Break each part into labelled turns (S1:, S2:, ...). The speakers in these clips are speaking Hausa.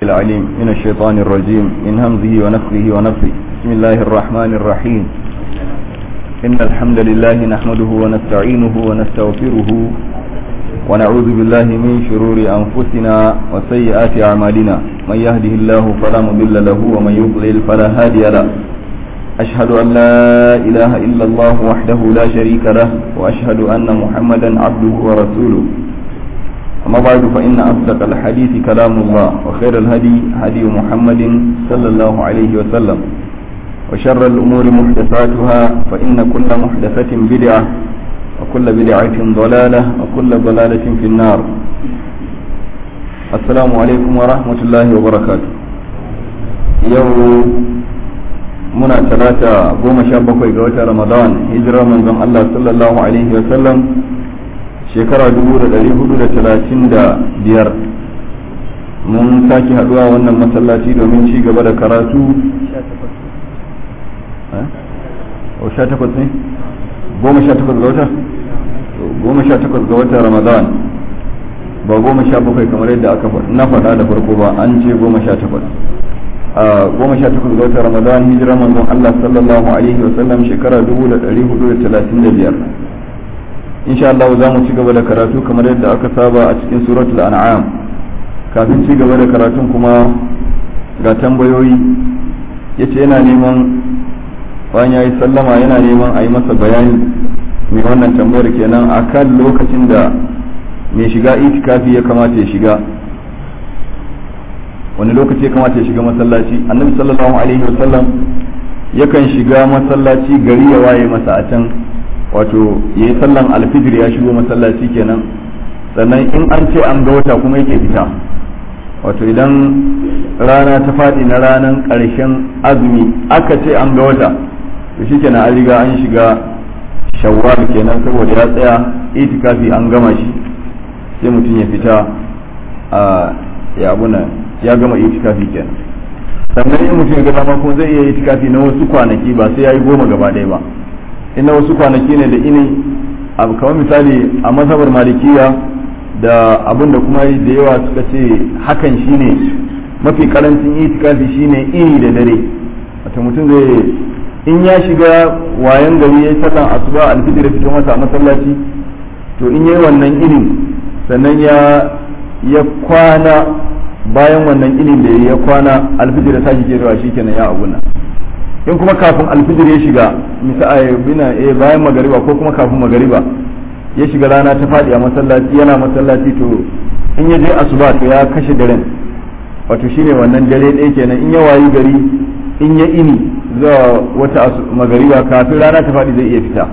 S1: العليم من الشيطان الرجيم من همزه ونفخه ونفخه بسم الله الرحمن الرحيم إن الحمد لله نحمده ونستعينه ونستغفره ونعوذ بالله من شرور أنفسنا وسيئات أعمالنا من يهده الله فلا مضل له ومن يضلل فلا هادي له أشهد أن لا إله إلا الله وحده لا شريك له وأشهد أن محمدا عبده ورسوله أما بعد فإن أصدق الحديث كلام الله وخير الهدي هدي محمد صلى الله عليه وسلم وشر الأمور محدثاتها فإن كل محدثة بدعة وكل بدعة ضلالة وكل ضلالة في النار السلام عليكم ورحمة الله وبركاته يوم muna talata goma sha bakwai ga watan ramadan hijirar manzon Allah sallallahu alaihi wa sallam shekara dubu da dari hudu da talatin da biyar mun sake haduwa wannan masallaci domin ci gaba da karatu o sha takwas ne goma sha takwas ga wata goma sha takwas ga watan ramadan ba goma sha bakwai kamar yadda aka na faɗa da farko ba an ce goma sha takwas a goma sha takwas ga watan ramadan hijirar manzon Allah sallallahu alaihi wa sallam shekara dubu da dari hudu da talatin da biyar insha Allah za mu ci gaba da karatu kamar yadda aka saba a cikin suratul an'am kafin ci gaba da karatun kuma ga tambayoyi yace yana neman bayan yayi sallama yana neman a yi masa bayani mai wannan tambayar kenan akan lokacin da mai shiga itikafi ya kamata ya shiga wani lokaci ya kamata ya shiga masallaci annabi sallallahu alaihi wasallam yakan shiga masallaci gari ya waye masa a can wato ya yi sallan alfijir ya shigo masallaci kenan sannan in an ce an ga wata kuma yake fita wato idan rana ta faɗi na ranar ƙarshen azumi aka ce an ga wata to shi kenan an riga an shiga shawwal kenan saboda ya tsaya itikafi an gama shi sai mutum ya fita a ya abuna ya gama itikafi kenan sannan in mutum ya ga dama kuma zai iya itikafi na wasu kwanaki ba sai ya yi goma gaba ɗaya ba ina wasu kwanaki ne da ini abu kamar misali a mazhabar malikiya da abin da kuma da yawa suka ce hakan shine mafi karancin itikafi shine ini da dare wata mutum zai in ya shiga wayan gari ya yi sallan asuba alfijir fito masa a masallaci to in yayi wannan inin sannan ya ya kwana bayan wannan inin da ya kwana alfijir ta shi ke shi kenan ya abuna in kuma kafin alfijir ya shiga misali bina eh bayan magariba ko kuma kafin magariba ya shiga rana ta faɗi a masallaci yana masallaci to in ya je asuba to ya kashe daren wato shine wannan dare ɗaya kenan in ya wayi gari in ya ini zuwa wata magariba kafin rana ta faɗi zai iya fita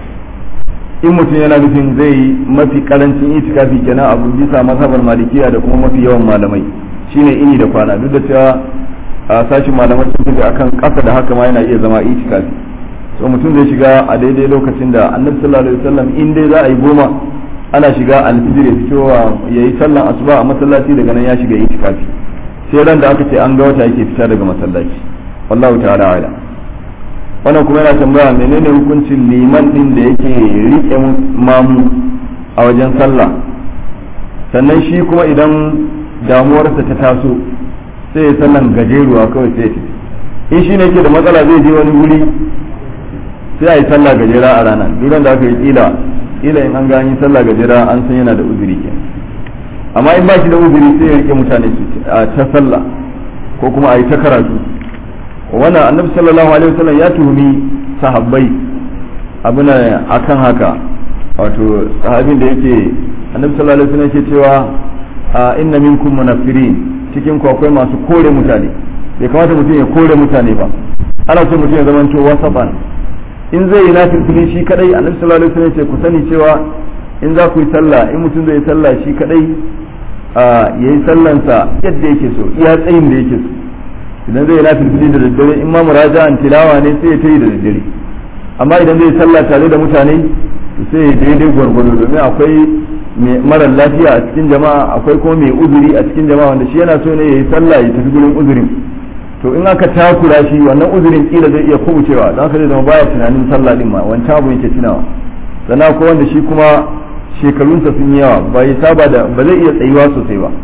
S1: in mutum yana nufin zai yi mafi karancin itikafi kenan abu bisa mazhabar malikiya da kuma mafi yawan malamai shine ini da kwana duk da cewa a sashin malaman sun fi akan kasa da haka ma yana iya zama itikafi so mutum zai shiga a daidai lokacin da annabi sallallahu alaihi wasallam in dai za a yi goma ana shiga alfijir ya fitowa ya yi sallan asuba a masallaci daga nan ya shiga itikafi sai ran da aka ce an ga wata yake fita daga masallaci wallahu ta'ala ala wannan kuma yana tambaya menene hukuncin liman din da yake rike mamu a wajen sallah sannan shi kuma idan damuwarsa ta taso sai ya sallan gajeruwa kawai sai ya in shi ne ke da matsala zai je wani wuri sai a yi sallah gajera a ranar duran da aka yi kila kila in an gani sallah gajera an san yana da uzuri ke amma in ba shi da uzuri sai ya rike mutane su a ta sallah ko kuma a yi ta karatu wannan annabi sallallahu alaihi wasallam ya tuhumi sahabbai abuna akan haka wato sahabin da yake annabi sallallahu alaihi wasallam yake cewa inna minkum munafirin cikin ku akwai masu kore mutane bai kamata mutum ya kore mutane ba ana so mutum ya zama to wasaban in zai yi nafilfili shi kadai annabi sallallahu alaihi wasallam ce ku sani cewa in za ku yi sallah in mutum zai yi sallah shi kadai ya yi sallansa yadda yake so iya tsayin da yake so idan zai yi nafilfili da daddare in ma muraja'an tilawa ne sai ya tayi da daddare amma idan zai yi sallah tare da mutane to sai ya daidai gwargwado domin akwai mara lafiya a cikin jama'a akwai kuma mai uzuri a cikin jama'a wanda shi yana so ne ya yi sallah ya tafi gurin uzurin to in aka takura shi wannan uzurin kila zai iya kubucewa don haka zai zama baya tunanin sallah din ma wancan abu yake tunawa sannan akwai wanda shi kuma shekarunsa sun yi yawa ba ya saba da ba zai iya tsayuwa sosai ba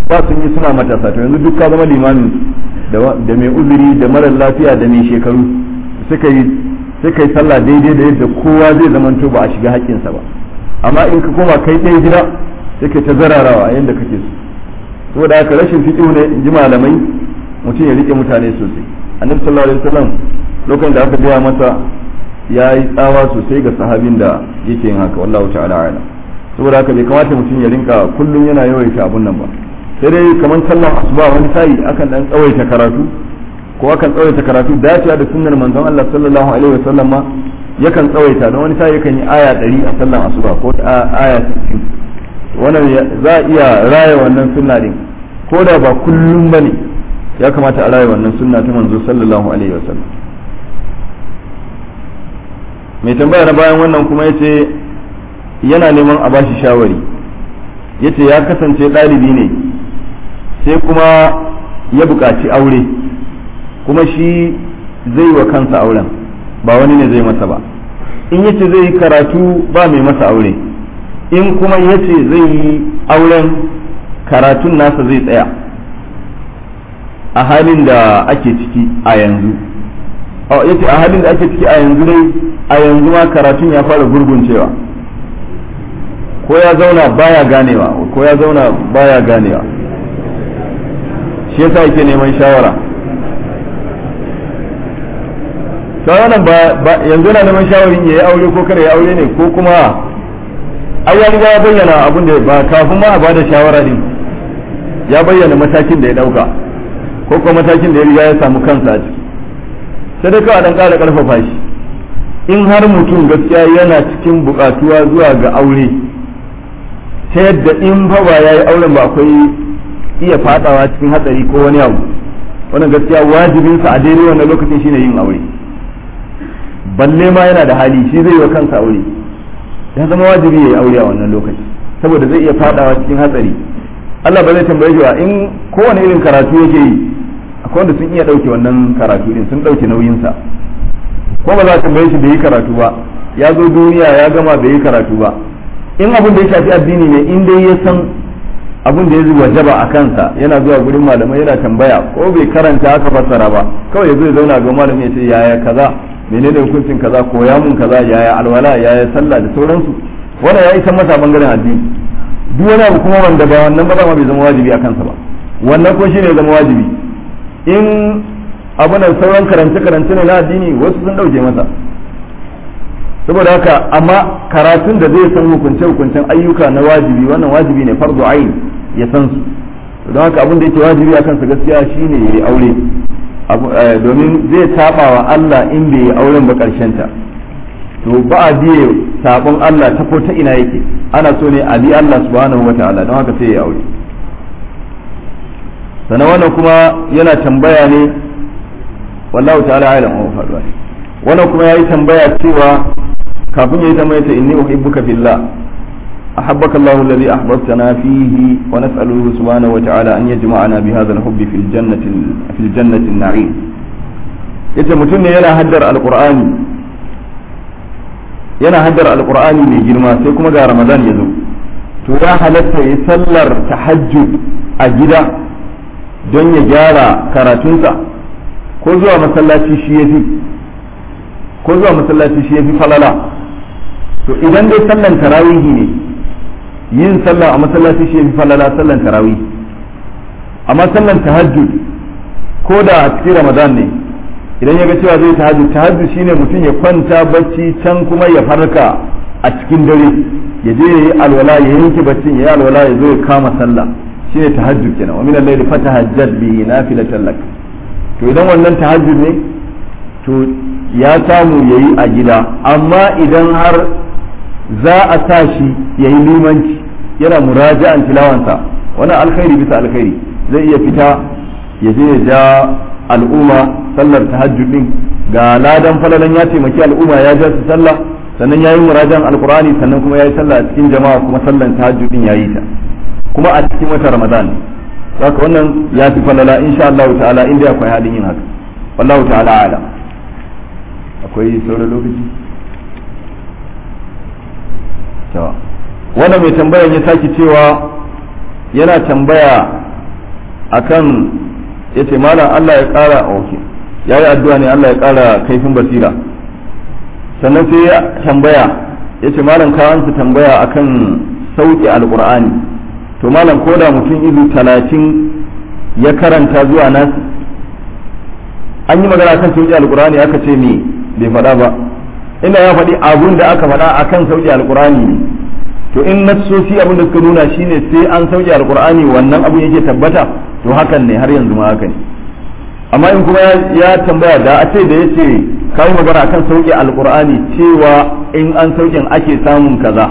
S1: ba sun yi suna matasa to yanzu duk ka zama limamin da mai uzuri da marar lafiya da mai shekaru suka yi suka yi sallah daidai da yadda kowa zai zamanto ba a shiga haƙƙinsa ba amma in ka koma kai ɗaya gida sai ka ta zararawa yadda kake so saboda haka rashin fiƙihu ne in ji malamai mutum ya rike mutane sosai annabi sallallahu alaihi wasallam lokacin da aka gaya masa ya yi tsawa sosai ga sahabin da yake yin haka wallahu ta'ala ala saboda haka bai kamata mutum ya rinka kullum yana yawaita abun nan ba sai dai kamar sallar asuba wani sa'i akan dan tsawaita karatu ko akan tsawaita karatu dacewa da sunnar manzon Allah sallallahu alaihi wasallam ma yakan tsawaita don wani sa'i yakan yi aya 100 a sallar asuba ko aya 60 wannan za a iya raya wannan sunna din ko da ba kullum bane ya kamata a raya wannan sunna ta manzo sallallahu alaihi wasallam mai tambaya na bayan wannan kuma yace yana neman a bashi shawari yace ya kasance ɗalibi ne sai kuma ya buƙaci aure kuma shi zai wa kansa auren ba wani ne zai masa ba in yace zai yi karatu ba mai masa aure in kuma yace zai yi auren karatun nasa zai tsaya a halin da ake ciki a yanzu yace a halin da ake ciki a yanzu dai a yanzu ma karatun ya fara gurguncewa ko ya zauna baya ganewa ko ya zauna baya ganewa shi yasa yake neman shawara shawaran ba yanzu yana neman shawarin ya yi aure ko kada ya aure ne ko kuma ai ya riga ya bayyana abin da ba kafin ma a bada shawara din ya bayyana matakin da ya dauka ko kuma matakin da ya riga ya samu kansa a ciki sai dai kawai dan ƙara ƙarfafa shi in har mutum gaskiya yana cikin buƙatuwa zuwa ga aure ta yadda in fa ba ya yi auren ba akwai iya fadawa cikin hatsari ko wani abu wannan gaskiya wajibinsa a daidai wannan lokacin shine yin aure balle ma yana da hali shi zai yi wa kansa aure ya zama wajibi ya yi aure a wannan lokaci saboda zai iya fadawa cikin hatsari Allah ba zai tambaye shi in kowane irin karatu yake yi akwai wanda sun iya dauke wannan karatu din sun dauke nauyinsa ko ba za a tambaye shi bai yi karatu ba ya zo duniya ya gama bai yi karatu ba in abin da ya shafi addini ne in dai ya san abin da ya zuwa wajaba a kansa yana zuwa gurin malamai yana tambaya ko bai karanta aka fassara ba kawai ya zo ya zauna ga malami ya ce yaya kaza menene hukuncin kaza ko ya mun kaza yaya alwala yaya sallah da sauransu wannan ya isa masa bangaren addini duk wani abu kuma wanda ba wannan ba ma bai zama wajibi a kansa ba wannan ko shine ya zama wajibi in abunan sauran karance karance ne na addini wasu sun dauke masa saboda haka amma karatun da zai san hukunce hukuncen ayyuka na wajibi wannan wajibi ne fardu ain ya san su don haka abin da yake wajibi a kansa gaskiya shine ya yi aure domin zai taba wa Allah in bai yi auren ba karshen ta to ba a biye sabon Allah ta ko ta ina yake ana so ne a bi Allah subhanahu wataala don haka sai ya aure sannan wannan kuma yana tambaya ne wallahu ta'ala alam wa faduwa wannan kuma yayi tambaya cewa kafin yayi tambaya ta inni uhibbuka fillah أحبك الله الذي أحببتنا فيه ونسأله سبحانه وتعالى أن يجمعنا بهذا الحب في الجنة في الجنة النعيم yace mutum ne yana haddar alqur'ani yana haddar alqur'ani mai girma sai kuma ga ramadan ya zo to ya halatta ya sallar tahajjud a gida don ya gyara karatunsa ko zuwa masallaci shi yafi ko zuwa masallaci shi yafi falala to idan dai sallan tarawihi ne yin sallah a masallaci shi yafi falala sallan tarawih amma sallan tahajjud ko da a cikin ramadan ne idan ya ga cewa zai tahajjud tahajjud shine mutum ya kwanta bacci can kuma ya farka a cikin dare ya je yayi alwala ya yanke baccin ya yi alwala ya zo ya kama sallah shine tahajjud kenan wa min al-layli fatahajjad bihi nafilatan lak to idan wannan tahajjud ne to ya samu yayi a gida amma idan har za a sa shi yayi limanci yana muraja'an tilawansa wannan alkhairi bisa alkhairi zai iya fita ya je ya ja al'umma sallar tahajjud din ga ladan falalan ya taimaki al'umma ya ja su sallah sannan yayi murajan alqur'ani sannan kuma yayi sallah a cikin jama'a kuma sallan tahajjud din yayi ta kuma a cikin wata ramadan haka wannan ya fi falala insha Allah ta'ala inda akwai halin yin haka wallahu ta'ala ala akwai sauran lokaci wannan mai tambayar ya sake cewa yana tambaya akan yace malam Allah ya kara okay yayi addu'a ne Allah ya kara kaifin basira sannan sai ya tambaya yace malam ka ansa tambaya akan sauki alqur'ani to malam ko da mutum izu talatin ya karanta zuwa nasu an yi magana kan sauki alqur'ani aka ce me bai faɗa ba ina ya faɗi abun da aka faɗa akan sauki alqur'ani ne to in nassosi abin da suka nuna shine sai an sauke alqur'ani wannan abun yake tabbata to hakan ne har yanzu ma haka ne amma in kuma ya tambaya da a ce da yace kai magana akan sauke alqur'ani cewa in an sauken ake samun kaza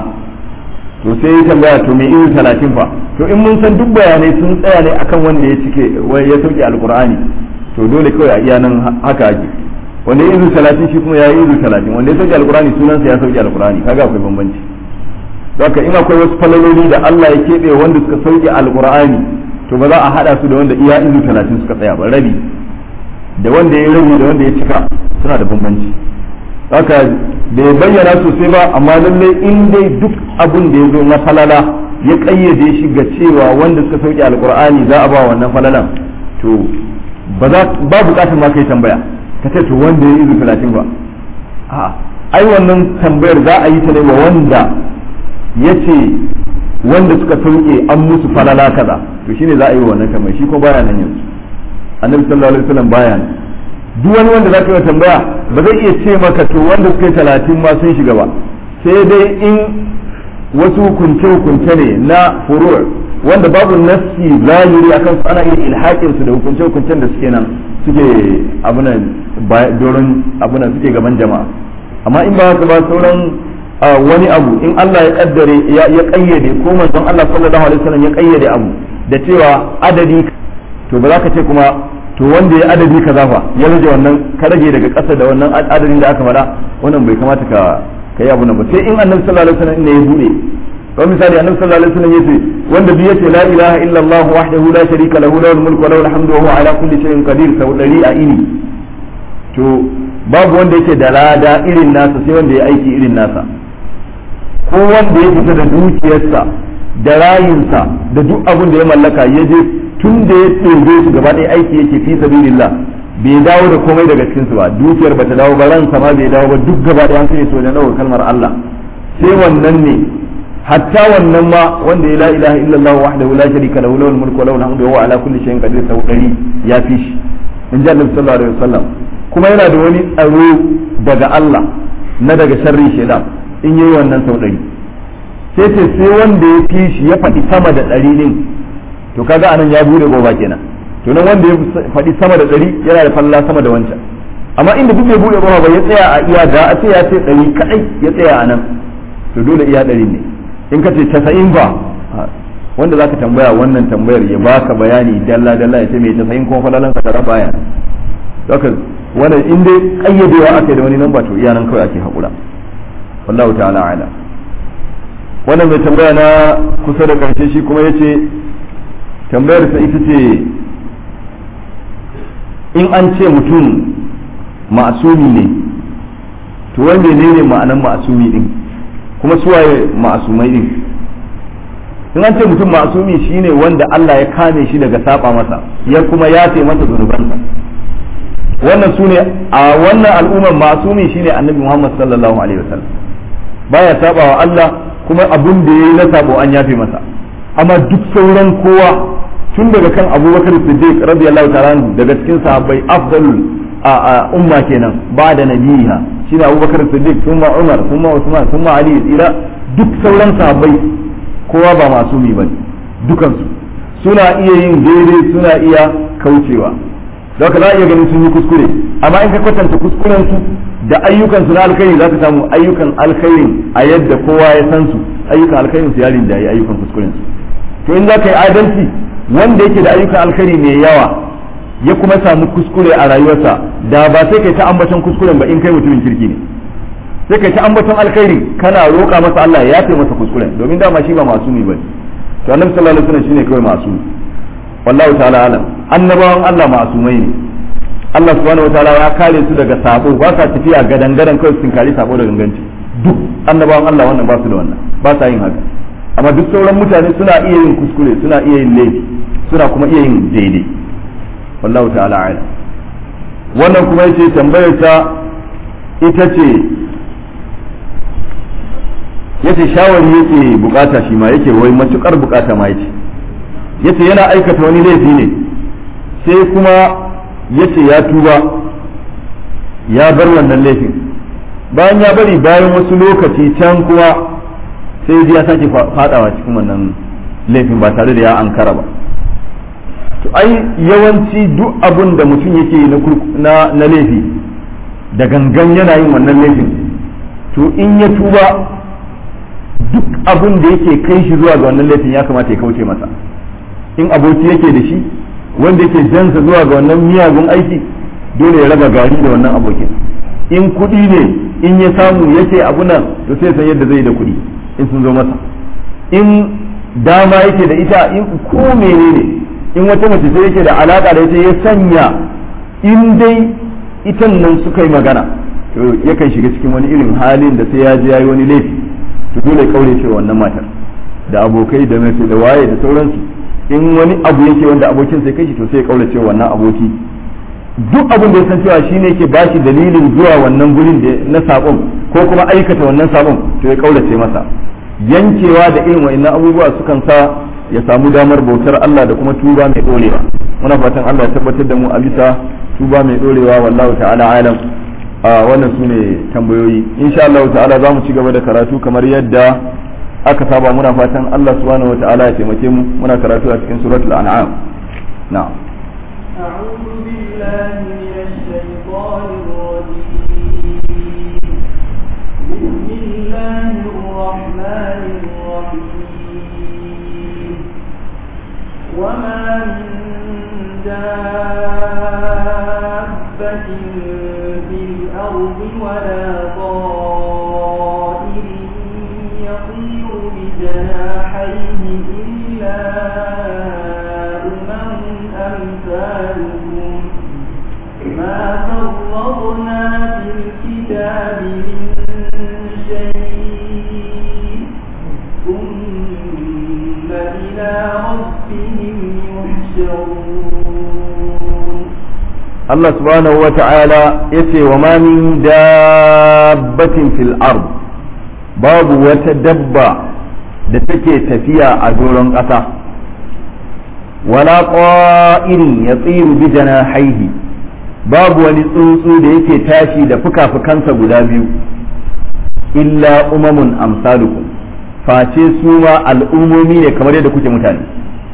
S1: to sai ya tambaya to me irin talatin fa to in mun san duk bayanai sun tsaya ne akan wanda ya cike ya sauke alqur'ani to dole kawai a iya nan haka ake wanda ya izu talatin shi kuma ya yi izu talatin wanda ya sauke alqur'ani sunansa ya sauke alqur'ani kaga akwai bambanci haka in akwai wasu falaloli da Allah ya keɓe wanda suka sauke alqur'ani to ba za a hada su da wanda iya izu talatin suka tsaya ba rabi da wanda ya rabi da wanda ya cika suna da bambanci haka bai bayyana sosai ba amma lallai in dai duk abun da ya zo na falala ya kayyade shi ga cewa wanda suka sauke alqur'ani za a ba wannan falalan to ba za ba bukatar ma kai tambaya ka ce to wanda ya izu talatin ba a'a ai wannan tambayar za a yi ta ne wa wanda ya ce wanda suka sauke an musu falala kaza to shine za a yi wannan tambaya shi ko baya nan yanzu annabi sallallahu alaihi wasallam baya nan duk wani wanda za ka yi tambaya ba zai iya ce maka to wanda suka yi talatin ma sun shiga ba sai dai in wasu hukunce hukunce ne na furu' wanda babu nassi zahiri akan su ana iya ilhaƙin su da hukunce hukuncen da suke nan suke abunan doron abunan suke gaban jama'a amma in ba haka ba sauran wani abu in Allah ya kaddare ya kayyade ko manzon Allah sallallahu alaihi wasallam ya kayyade abu da cewa adadi to ba za ka ce kuma to wanda ya adadi kaza fa ya rage wannan ka rage daga ƙasa da wannan adadin da aka faɗa wannan bai kamata ka kai abu nan ba sai in annabi sallallahu alaihi wasallam ne ya bude ko misali annabi sallallahu alaihi wasallam yace wanda bi yace la ilaha illa Allah wahdahu la sharika lahu lahul mulku wa lahul hamdu wa huwa ala kulli shay'in qadir sau dari a ini to babu wanda yake da lada irin nasa sai wanda ya aiki irin nasa ko wanda ya fita da dukiyarsa da rayinsa da duk abin da ya mallaka ya je tun da ya tsirge su gaba ɗaya aiki yake fi sabilillah bai dawo da komai daga cikin su ba dukiyar bata dawo ba ransa ma bai dawo ba duk gaba ɗaya an kai su wajen ɗaukar kalmar Allah sai wannan ne hatta wannan ma wanda ya la ilaha illallah wahdahu la sharika lahu lahul mulku wa lahul hamdu wa huwa ala kulli shay'in qadir sau ɗari ya fi shi in ji Annabi sallallahu alaihi wasallam kuma yana da wani tsaro daga Allah na daga sharri shaitan in yi wannan sau ɗari sai ce sai wanda ya fi shi ya faɗi sama da ɗari ɗin to kaga anan ya bude goba kenan to nan wanda ya faɗi sama da ɗari yana da falla sama da wancan amma inda duk bai bude goba ba ya tsaya a iya da a ce ya ce ɗari kaɗai ya tsaya a nan to dole iya ɗari ne in ka ce casa'in ba wanda zaka tambaya wannan tambayar ya baka bayani dalla dalla ya ce mai casa'in kuma falalan ka tara baya haka wannan in dai kayyadewa aka da wani nan ba to iya nan kawai ake haƙura wallahu ta'ala ala wannan mai tambaya na kusa da karshe shi kuma yace tambayar sa ita ce in an ce mutum ma'asumi ne to wanda ne ne ma'anan ma'asumi din kuma suwaye ma'asumai din in an ce mutum ma'asumi shine wanda Allah ya kame shi daga saba masa ya kuma yafe masa zunubansa wannan sune a wannan al'ummar ma'asumi shine annabi Muhammad sallallahu alaihi wasallam baya saba wa Allah kuma abun da yayi na sabo an yafe masa amma duk sauran kowa tun daga kan Abubakar Siddiq radiyallahu ta'ala daga cikin sahabbai afdalul a umma kenan ba da nabiha shine Abubakar Siddiq kuma Umar kuma Usman kuma Ali ila duk sauran sahabbai kowa ba masumi bane dukansu suna iya yin daidai suna iya kaucewa da haka za a iya ganin sun yi kuskure amma in ka kwatanta kuskuren su da ayyukan su na alkhairi za ka samu ayyukan alkhairin a yadda kowa ya san su ayyukan alkhairin su ya rinjaye ayyukan kuskuren su to in za ka yi adalci wanda yake da ayyukan alkhairi mai yawa ya kuma samu kuskure a rayuwarsa da ba sai kai ta ambaton kuskuren ba in kai mutumin kirki ne sai kai ta ambaton alkhairi kana roƙa masa Allah ya yafe masa kuskuren domin dama shi ba masumi bane to annabi sallallahu alaihi wasallam shine kawai masumi wallahu ta'ala alam annabawan Allah masumai ne Allah subhanahu wataala ya kare su daga sabo ba sa tafiya gadan gadan kawai sun kare sabo da ganganci duk annabawan Allah wannan ba su da wannan ba sa yin haka amma duk sauran mutane suna iya yin kuskure suna iya yin laifi suna kuma iya yin daidai wallahu ta'ala a'lam wannan kuma yace tambayar ta ita ce yace shawari yake bukata shi ma yake wai matukar bukata ma yake yace yana aikata wani laifi ne sai kuma yace ya tuba ya bar wannan laifin bayan ya bari bayan wasu lokaci can kuma sai ya sake fadawa cikin wannan laifin ba tare da ya ankara ba to ai yawanci duk abun da mutum yake na na laifi da gangan yana yin wannan laifin to in ya tuba duk abun da yake kai shi zuwa ga wannan laifin ya kamata ya kauce masa in aboki yake da shi wanda yake jansa zuwa ga wannan miyagun aiki dole ya raba gari da wannan abokin in kuɗi ne in ya samu yake abu nan to sai san yadda zai da kuɗi in sun zo masa in dama yake da ita in ko menene in wata mace sai yake da alaka da ita ya sanya in dai itan nan suka yi magana to yakan shiga cikin wani irin halin da sai ya je yayi wani laifi to dole ya kaure cewa wannan matar da abokai da mai da waye da sauransu in wani abu yake wanda abokin sai kai shi to sai ya kaure cewa wannan aboki duk abin da ya san cewa shine yake bashi dalilin zuwa wannan gurin da na sabon ko kuma aikata wannan sabon to ya kaurace masa yankewa da irin wa'annan abubuwa sukan sa ya samu damar bautar Allah da kuma tuba mai dorewa muna fatan Allah ya tabbatar da mu a bisa tuba mai dorewa wallahu ta'ala alam a wannan sune tambayoyi insha Allah ta'ala za mu ci gaba da karatu kamar yadda aka saba muna fatan Allah subhanahu wa ta'ala ya taimake mu muna karatu a cikin suratul an'am na'am
S2: أعوذ بالله من الشيطان الرجيم بسم الله الرحمن الرحيم وما من دابة في الأرض ولا طائر يطير بجناحيه إلا أمم أمثالكم ما فرضنا في الكتاب من شيء ثم إلى ربهم يحشرون
S1: Allah subhanahu wa ta'ala ya ce wa ma min dabbatin fil ard babu wata dabba da take tafiya a doron ƙasa wala qa'irin ya tsiru bi haihi babu wani tsuntsu da yake tashi da fuka-fukansa guda biyu illa umamun amsalukum face su ma al'ummomi ne kamar yadda kuke mutane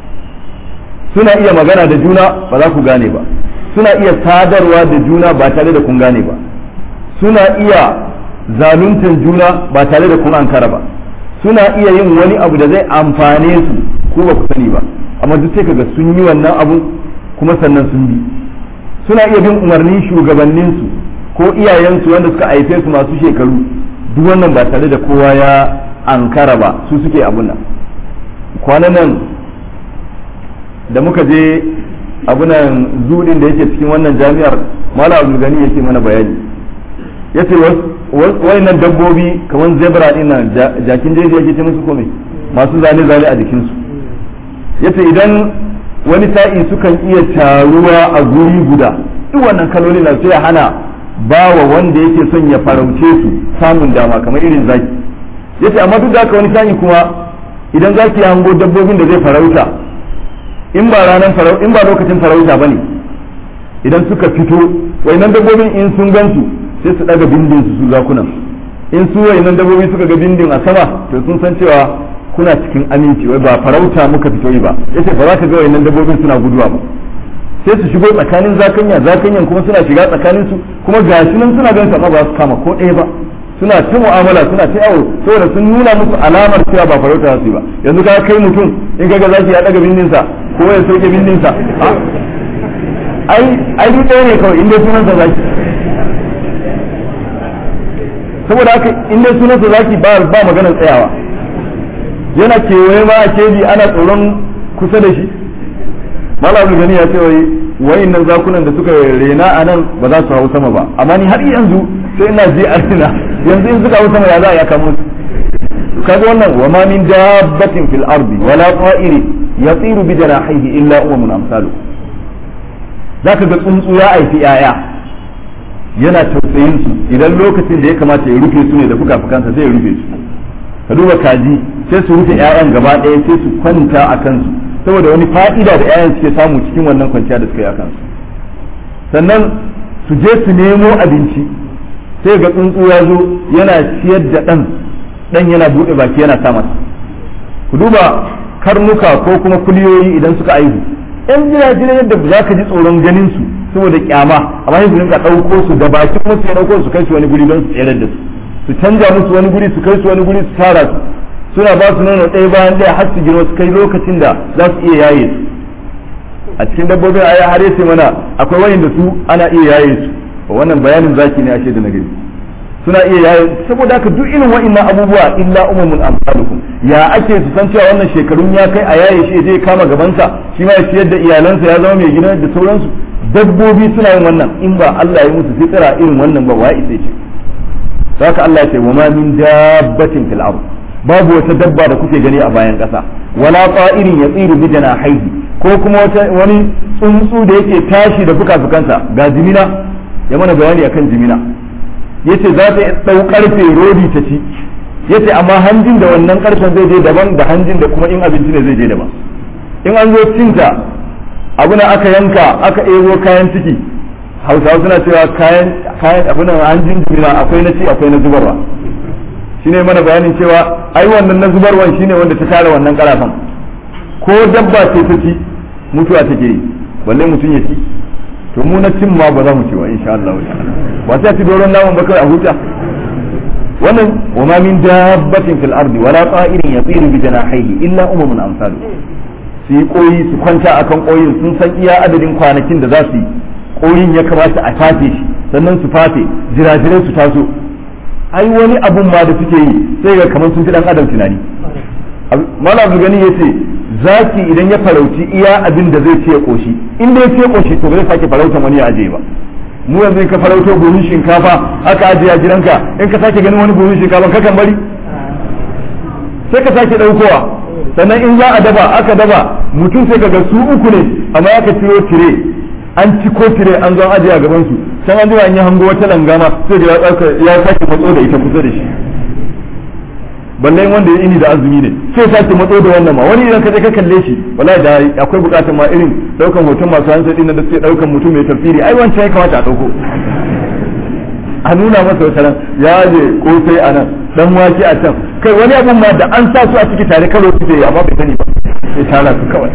S1: suna iya magana da juna ba za ku gane ba suna iya sadarwa da juna ba tare da kun gane ba suna iya zaluntar juna ba tare da kun ankara ba suna iya yin wani abu da zai amfane su ko ba ku sani ba amma duk sai kaga sun yi wannan abu kuma sannan sun bi suna iya bin umarnin shugabanninsu ko iyayensu wanda suka haife su masu shekaru duk wannan ba tare da kowa ya ankara ba su suke abun nan kwanan nan da muka je abunan zudin da yake cikin wannan jami'ar mala abu gani yake mana bayani ya ce nan dabbobi kamar zebra din nan jakin jeji yake ce musu kome masu zane-zane a jikinsu ya ce idan wani sa'i sukan iya taruwa a guri guda duk wannan kaloli na sai hana ba wa wanda yake son ya farauce su samun dama kamar irin zaki ya ce amma duk da haka wani sa'i kuma idan zaki ya hango dabbobin da zai farauta in ba ranar farauta in ba lokacin farauta bane idan suka fito wayannan dabbobin in sun gansu sai su daga bindin su su zakunan in su wayannan dabbobi suka ga bindin a sama to sun san cewa kuna cikin aminci wai ba farauta muka fito yi ba yace ba za ka ga wayannan dabbobin suna guduwa ba sai su shigo tsakanin zakanya zakanyan kuma suna shiga tsakanin su kuma gashi nan suna ganin amma ba su kama ko ɗaya ba suna ta mu'amala suna ta yawo saboda sun nuna musu alamar cewa ba farauta su yi ba yanzu ka kai mutum in kaga zaki ya daga bindinsa ko ya sauke bindinsa ai ai duk ɗaya ne kawai inda sunansa zaki saboda haka inda sunansa zaki ba ba maganar tsayawa yana kewaye ma a keji ana tsoron kusa da shi malam gani ya ce wai wayannan zakunan da suka rena a nan ba za su hau sama ba amma ni har yanzu sai ina ji a rina yanzu in suka hau sama ya za a yaka musu kaga wannan wa ma min dabbatin fil ardi wala qa'iri yatiru bi janahihi illa umamun amsalu zaka ga tsuntsu ya aiki yaya yana tausayin su idan lokacin da ya kamata ya rufe su ne da fuka-fukansa sai ya rufe su ka duba kaji sai su rufe 'ya'yan gaba ɗaya sai su kwanta a kansu saboda wani fa'ida da 'ya'yan suke samu cikin wannan kwanciya da suka yi a kansu sannan su je su nemo abinci sai ga tsuntsu ya zo yana ciyar da ɗan ɗan yana buɗe baki yana sa masa ku duba karnuka ko kuma kuliyoyi idan suka aihu yan jiragen yadda za ka ji tsoron ganin su saboda kyama amma yanzu rinka ɗauko su da bakin musu ya ɗauko su kai su wani guri don su tsere da su su canja musu wani guri su kai su wani guri su tara su suna ba su nono ɗaya bayan ɗaya har su girma su kai lokacin da za su iya yaye su a cikin dabbobin aya har yace mana akwai wani da su ana iya yaye su wannan bayanin zaki ne ashe da na gani suna iya yaye saboda haka duk irin wa'annan abubuwa illa umumul amsalukum ya ake su san cewa wannan shekarun ya kai a yaye shi zai kama gabansa shi ma ya ciyar da iyalansa ya zama mai gina da sauransu dabbobi suna yin wannan in ba Allah ya musu fitira irin wannan ba wa isa ce haka Allah ya ce wa ma min dabbatin fil ard babu wata dabba da kuke gani a bayan ƙasa wala ta'irin yatsiru bi janahihi ko kuma wata wani tsuntsu da yake tashi da fuka-fukansa ga jimina ya mana bayani akan jimina yace za ta dau karfe rodi ta ci yace amma hanjin da wannan karfen zai je daban da hanjin da kuma in abinci ne zai je daban in an zo cinta abu na aka yanka aka ebo kayan ciki hausawa suna cewa kayan kayan abu na hanjin jimina akwai na ci akwai na zubarwa shine mana bayanin cewa ai wannan na zubarwan shine wanda ta tara wannan karafan ko dabba ce ta ci mutuwa take yi balle mutum ya ci to mu na cin ma ba za mu ci ba insha Allah ba sai ci doron namun ba kai a huta wannan wa ma min dabbatin fil ardi wala ta'irin yatiru bi janahihi illa umamun amsalu su yi koyi su kwanta akan koyin sun san iya adadin kwanakin da za su yi koyin ya kamata a fafe shi sannan su fafe jirajirai su taso ai wani abun ma da suke yi sai ga kamar sun fi dan adam tunani malam abu gani yace zaki idan ya farauci iya abin da zai ce ya koshi in da ya ce koshi to ba zai sake farautan wani ya aje ba mu yanzu in ka farauto buhun shinkafa aka ajiye a gidanka in ka sake ganin wani buhun shinkafa kakan bari sai ka sake daukowa sannan in za a daba aka daba mutum sai ka ga su uku ne amma aka ciro tire an ci ko tire an zo ajiye a gaban su can an an yi hango wata langama sai da ya sake matso da ita kusa da shi balle wanda ya ini da azumi ne sai sake matso da wannan ma wani idan ka je ka kalle shi wallahi da akwai bukatar ma irin daukan hoton masu hansa din da suke daukan mutum mai tafsiri ai wancan ya kamata a dauko a nuna masa wata ran ya je kosai a nan dan wake a can kai wani abun ma da an sa su a ciki tare karo su yi amma bai sani ba sai tara su kawai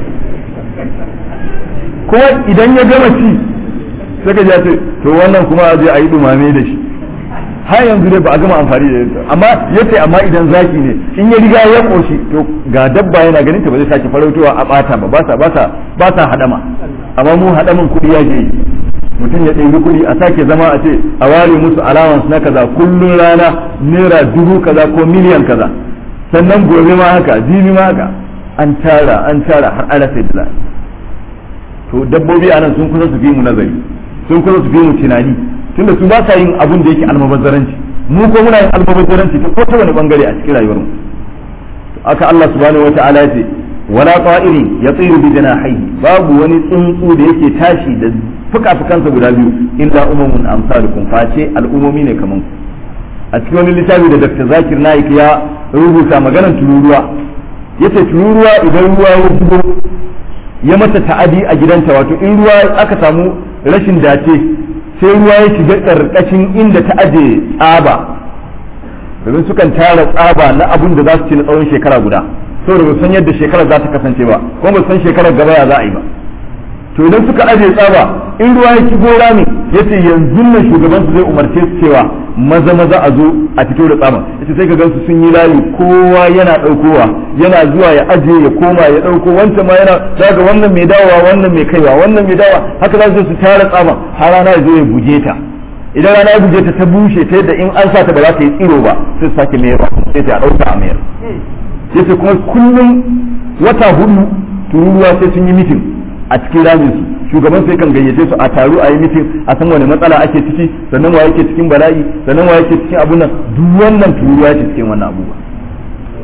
S1: kuma idan ya gama ci sai ka ce to wannan kuma a je a yi dumame da shi har yanzu dai ba a gama amfani da ita amma yace amma idan zaki ne in ya riga ya koshi to ga dabba yana ganin ta ba zai sake farautowa a bata ba ba sa ba sa ba sa hadama amma mu hadaman kudi ya je mutum ya ɗebi kuɗi a sake zama a ce a ware musu allowance na kaza kullun rana naira dubu kaza ko miliyan kaza sannan gobe ma haka jibi ma haka an tara an tara har ana sai dala to dabbobi anan sun kusa su fi mu nazari sun kusa su fi mu tunani tunda su ba sa yin abun da yake almubazzaranci mu ko muna yin almubazzaranci ta ko ta wani bangare a cikin rayuwar mu aka Allah subhanahu wata'ala ya ce wala ta'iri yatiru bi janahihi babu wani tsuntsu da yake tashi da fuka-fukansa guda biyu illa umamun amsalukum face al'umomi ne kaman a cikin wani littafi da Dr. Zakir Naik ya rubuta maganar tururuwa yace tururuwa idan ruwa ya zubo ya mata ta'adi a gidanta wato in ruwa aka samu rashin dace sai ruwa ya shiga ƙarƙashin inda ta aje tsaba domin sukan tara tsaba na abun da za su ci na tsawon shekara guda saboda ba san yadda shekarar za ta kasance ba kuma ba san shekarar gaba ya za a yi ba to idan suka aje tsaba in ruwa ya shigo rami yace yanzu nan shugaban su zai umarce su cewa maza maza a zo a fito da tsaba yace sai ka gansu sun yi layi kowa yana daukowa yana zuwa ya aje ya koma ya dauko wancan ma yana daga wannan mai dawowa wannan mai kaiwa wannan mai dawowa haka za su su tara tsaban har rana ya zo ya buge ta idan rana ya buge ta ta bushe ta yadda in an sa ta ba za ta yi tsiro ba sai su sake mayar sai ta dauka a mayar yace kuma kullum wata hudu tururuwa sai sun yi mitin a cikin ramin su shugaban sai kan gayyace su a taru a yi mitin a san wani matsala ake ciki sannan wa yake cikin bala'i sannan wa yake cikin abun nan duk wannan tururuwa yake cikin wannan abubuwa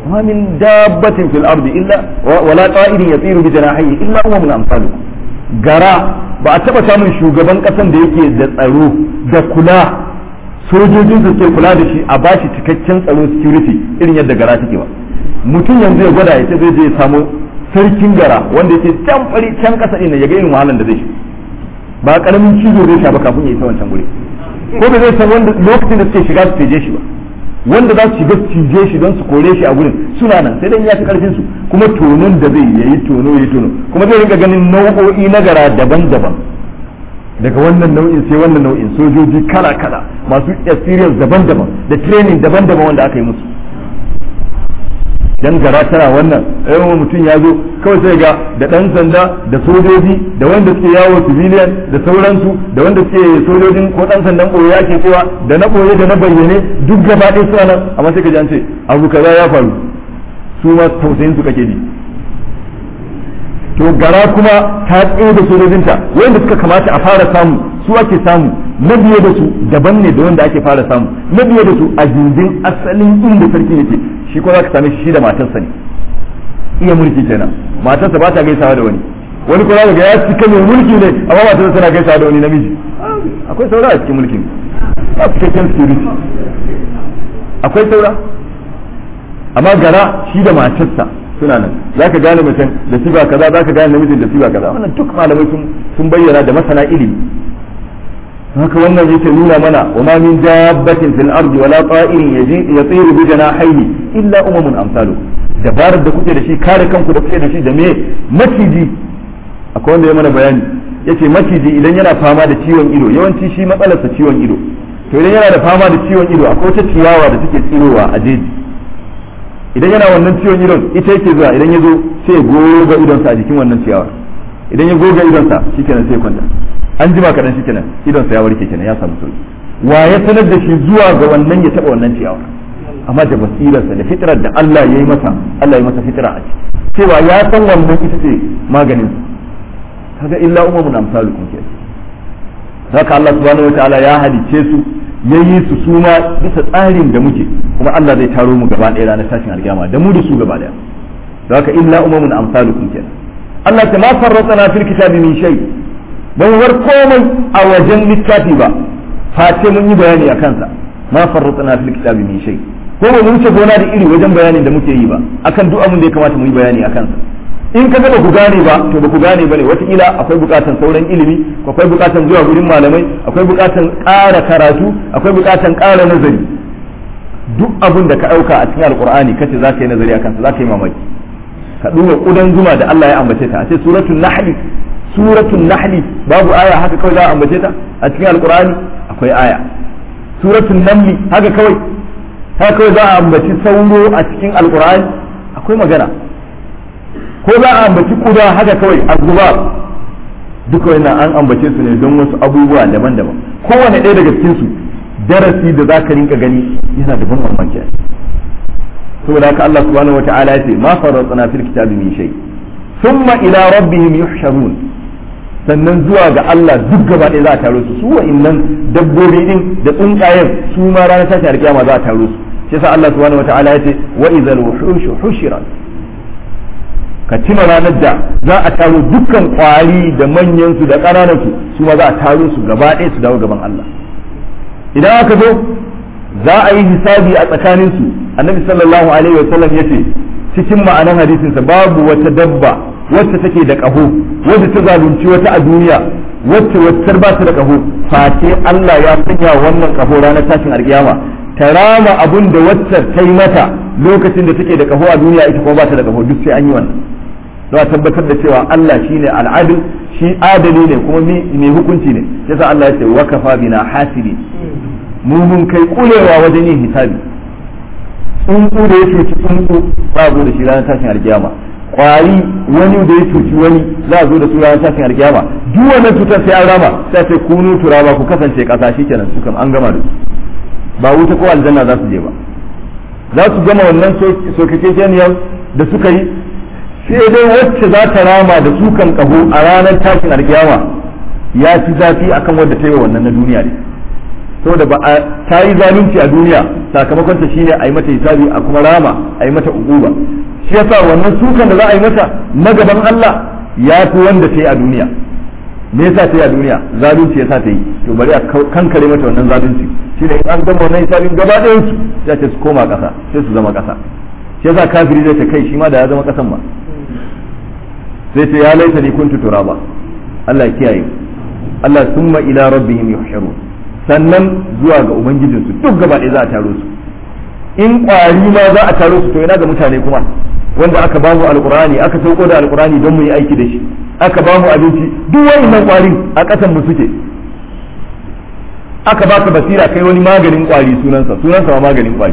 S1: ma min dabbatin fil ardi illa wala ta'irin yatiru bi janahihi illa umamun amsalukum gara ba a taba samun shugaban kasan da yake da tsaro da kula sojojin su ke kula da shi a bashi cikakken tsaro security irin yadda gara take ba mutum yanzu ya gwada ya ce zai je ya samu sarkin gara wanda yake can fari can kasa ɗin ya ga irin wahalan da zai shi ba karamin cizo zai sha ba kafin ya isa wancan guri ko da zai san wanda lokacin da suke shiga su teje shi ba wanda za su shiga su cije shi don su kore shi a gurin suna nan sai dai ya fi karfin su kuma tonon da zai yayi tono yayi tono kuma zai rinka ganin nau'o'i na gara daban-daban daga wannan nau'in sai wannan nau'in sojoji kala-kala masu experience daban-daban da training daban-daban wanda aka yi musu dan gara tana wannan yawan mutum ya zo kawai sai ga da dan sanda da sojoji da wanda suke yawo civilian da sauransu da wanda suke sojojin ko dan sandan boye yake cewa da na boye da na bayyane duk gaba ɗaya suna nan amma sai ka ji an ce abu kaza ya faru su ma tausayin su kake bi to gara kuma ta tsaye da sojojinta wanda suka kamata a fara samu su ake samu na biye da su daban ne da wanda ake fara samu na biye da su a gindin asalin inda sarki yake shi ko za ka same shi da matarsa ne iya mulki kenan matarsa ba ta gaisawa da wani wani ko za ga ya cika mai mulki ne amma matarsa tana gaisawa da wani namiji akwai saura a cikin mulkin ba cikakken security akwai saura amma gara shi da matarsa suna nan za ka gane mutum da siba kaza za ka gane namijin da siba kaza wannan duk malamai sun bayyana da masana ilimi haka wannan yake nuna mana wa ma min dabbatin fil ardi wala ta'irin yatiru bi janahihi illa umamun amsalu dabarar da kuke da shi kare kanku da kuke da shi da me maciji akwai wanda ya mana bayani yace maciji idan yana fama da ciwon ido yawanci shi matsalarsa ciwon ido to idan yana da fama da ciwon ido akwai wata ciyawa da take tsirowa a jeji idan yana wannan ciwon idon ita yake zuwa idan ya zo sai ya goga idonsa a jikin wannan ciyawar idan ya goga idonsa shikenan sai ya kwanta an jima kaɗan shi kenan idonsa ya warke kenan ya samu sauki wa ya sanar da shi zuwa ga wannan ya taɓa wannan ciyawa amma da basirarsa da fitrar da Allah ya yi masa Allah ya masa fitra a ciki cewa ya san wannan ita ce maganin kaga illa umamun amsalukum ke haka Allah subhanahu wataala ya halice su yayi su suma bisa tsarin da muke kuma Allah zai taro mu gaba ɗaya ranar tashin alkiyama da mu da su gaba ɗaya haka illa umamun amsalukum ke Allah ta ma farratana fil kitabi min shay ban war komai a wajen littafi ba face mun yi bayani a kansa ma farratna fil kitabi min shay ko ba mun wuce gona da iri wajen bayanin da muke yi ba akan duk abin da ya kamata mu yi bayani a kansa in ka ga ba ku gane ba to ba ku gane bane wataƙila akwai buƙatan sauran ilimi akwai buƙatan zuwa gurin malamai akwai buƙatan ƙara karatu akwai buƙatan ƙara nazari duk abin da ka ɗauka a cikin alƙur'ani kace za ka yi nazari a kansa za ka yi mamaki ka duba ƙudan zuma da Allah ya ambace ta a ce suratul nahli suratul nahli babu aya haka kawai za a ambace ta a cikin alkur'ani akwai aya suratul namli haka kawai haka kawai za a ambaci sauro a cikin alkur'ani akwai magana ko za a ambaci kuda haka kawai azzuba duka wannan an ambace su ne don wasu abubuwa daban-daban kowane ɗaya daga cikin su darasi da za ka rinka gani yana da ban mamaki saboda haka Allah subhanahu wata'ala ya ce ma farratna fil kitabi min shay thumma ila rabbihim yuhsharun sannan zuwa ga Allah duk gaba ɗaya za a taro su su wa'innan dabbobi din da tsuntsayen su ma ranar tashi alkiyama za a taro su shi yasa Allah subhanahu wata'ala ya ce wa idhal wuhushu hushirat ka tuna ranar da za a taro dukkan kwari da manyan su da ƙananan su su ma za a taro su gaba ɗaya su dawo gaban Allah idan aka zo za a yi hisabi a tsakanin su annabi sallallahu alaihi wa sallam yace cikin ma'anan hadisinsa babu wata dabba wacce take da ƙaho wadda ta zalunci wata a duniya wacce wacce ba ta da ƙaho face Allah ya sanya wannan ƙaho ranar tashin alƙiyama ta rama abun da wacce ta yi mata lokacin da take da ƙaho a duniya ita kuma ba ta da ƙaho duk sai an yi wannan don a tabbatar da cewa Allah shine al'adil shi adali ne kuma mai hukunci ne yasa Allah ya ce wa kafa bina hasidi mu mun kai kulewa wajen yin hisabi tsuntsu da ya cuci tsuntsu za a zo da shi ranar tashin alkiyama kwari wani da ya cuci wani za a zo da su ranar tashin alkiyama duk wannan cutar sai an rama sai sai kunu turaba ku kasance kasa shikenan su kam an gama da su ba wuta ko aljanna za su je ba za su gama wannan sokakekeniyar da suka yi sai dai wacce za ta rama da sukan kaho a ranar tashin alkiyama ya fi zafi akan wadda ta yi wa wannan na duniya ne saboda ba ta yi zalunci a duniya sakamakon ta shine a yi mata hisabi a kuma rama a yi mata uquba shi yasa wannan sukan da za a yi mata na gaban Allah ya fi wanda ta yi a duniya me yasa ta yi a duniya zalunci yasa ta yi to bari a kankare mata wannan zalunci shine in an gama wannan hisabin gaba ɗayan su ya ce su koma ƙasa sai su zama ƙasa shi yasa kafiri zai ta kai shi ma da ya zama ƙasan ba sai ce ya laita ni kuntu turaba Allah ya kiyaye Allah summa ila rabbihim yuhsharun sannan zuwa ga ubangijinsu duk gaba ɗaya za a taro su in ƙwari ma za a taro su to ina ga mutane kuma wanda aka bamu alqur'ani aka sauko da alqur'ani don mu yi aiki da shi aka bamu abinci duk wayannan ƙwarin a ƙasan mu suke aka baka basira kai wani maganin ƙwari sunansa sunansa ma maganin ƙwari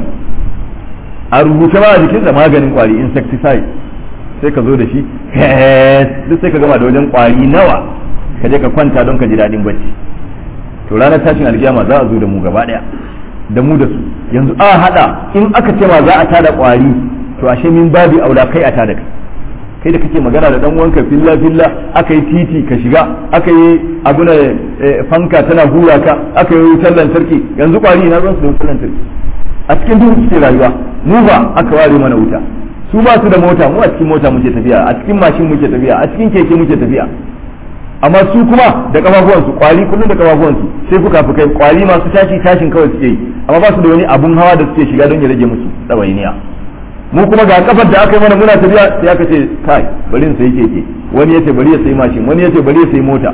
S1: a rubuce ma a jikinsa maganin ƙwari insecticide sai ka zo da shi duk sai ka gama da wajen ƙwari nawa ka je ka kwanta don ka ji daɗin bacci to ranar tashin alkiyama za a zo da mu gaba daya da mu da su yanzu a hada in aka ce ma za a tada kwari to ashe min babi aula kai a tada kai kai da kake magana da dan uwanka filla filla aka yi titi ka shiga aka yi abuna fanka tana hura ka aka yi wutar lantarki yanzu kwari na ruwan su da wutar lantarki a cikin duhu suke rayuwa mu ba aka ware mana wuta su ba su da mota mu a cikin mota muke tafiya a cikin mashin muke tafiya a cikin keke muke tafiya amma su kuma da kafafuwansu kwari kullum da kafafuwansu sai fuka fukai kwari masu tashi tashin kawai suke yi amma ba su da wani abun hawa da suke shiga don ya rage musu tsawainiya mu kuma ga kafar da aka yi mana muna tafiya sai aka ce kai bari in sayi keke wani yace bari ya sayi mashin wani yace bari ya sayi mota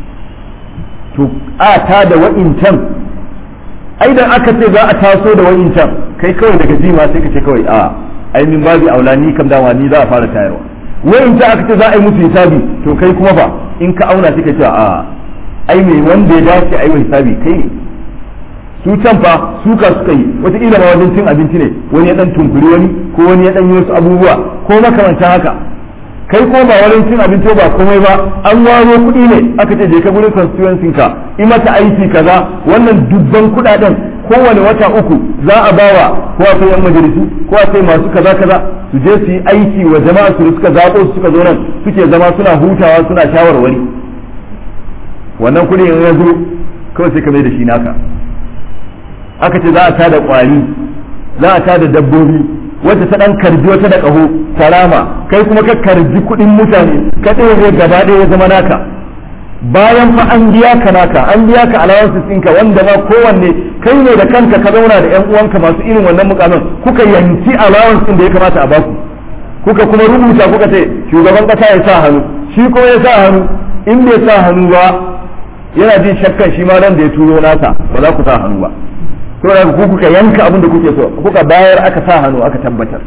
S1: to a ta da wa'incan ai da aka ce za a taso da wa'incan kai kawai daga jima sai ka ce kawai a ai min babi aula ni kam dama ni za a fara tayarwa wa'incan aka ce za a yi musu hisabi to kai kuma ba in ka auna suka ce a ai mai wanda ya dace a yi hisabi kai ne su can fa suka suka yi wataƙila ma wajen cin abinci ne wani ya dan tunkuri wani ko wani ya dan yi wasu abubuwa ko makamantan haka kai ko ba wajen cin abinci ba komai ba an waro kuɗi ne aka ce je ka gurin constituency ka yi mata aiki kaza wannan dubban kuɗaɗen kowane wata uku za a bawa ko a yan majalisu ko a masu kaza kaza su je su yi aiki wa jama'a su suka zaɓo su suka zo nan suke zama suna hutawa suna shawarwari wannan kuɗi in ya zo kawai sai ka mai da shi naka aka ce za a tada kwari za a tada dabbobi wacce ta dan karji wata da kaho karama kai kuma ka karji kuɗin mutane ka ɗaya gaba ɗaya ya zama naka bayan fa an biya ka naka an biya ka allowances ɗinka wanda ma kowanne kai ne da kanka ka zauna da ƴan uwanka masu irin wannan mukamin kuka yanki allowance ɗin da ya kamata a baku kuka kuma rubuta kuka ce shugaban kasa ya sa hannu shi kuma ya sa hannu in bai sa hannu ba yana jin shakkan shi ma nan da ya turo nasa ba za ku sa hannu ba saboda ku kuka yanka abin da kuke so kuka bayar aka sa hannu aka tabbatar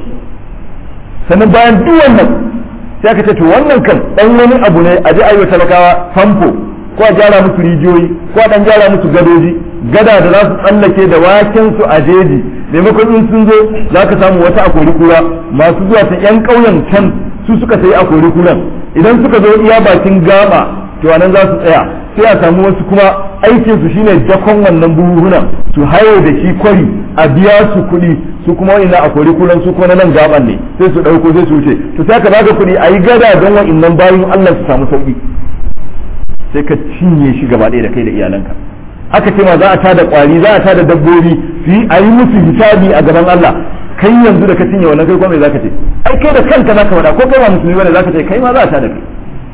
S1: sannan bayan duk wannan sai aka ce to wannan kan dan wani abu ne a ji ayyuka talakawa famfo ko a gyara musu rijiyoyi ko a dan gyara musu gadoji gada da za su tsallake da waken su a jeji maimakon in sun zo za ka samu wata akori kura masu zuwa ta yan ƙauyen can su suka sayi akori kuran idan suka zo iya bakin gaba to nan za su tsaya sai a samu wasu kuma aikin su shine dakon wannan buhuhunan su haye da shi kwari a biya su kuɗi su kuma wani a kori kulan su kuma na nan gaban ne sai su ɗauko sai su wuce to sai ka baka kuɗi a yi gada don wa'innan bayan Allah su samu sauƙi sai ka cinye shi gaba ɗaya da kai da iyalanka aka ce ma za a tada ƙwari za a tada dabbobi su yi a yi musu hisabi a gaban Allah kai yanzu da ka cinye wannan kai kuma me zaka ce ai kai da kanka zaka faɗa ko kai ba musulmi bane zaka ce kai ma za a tada kai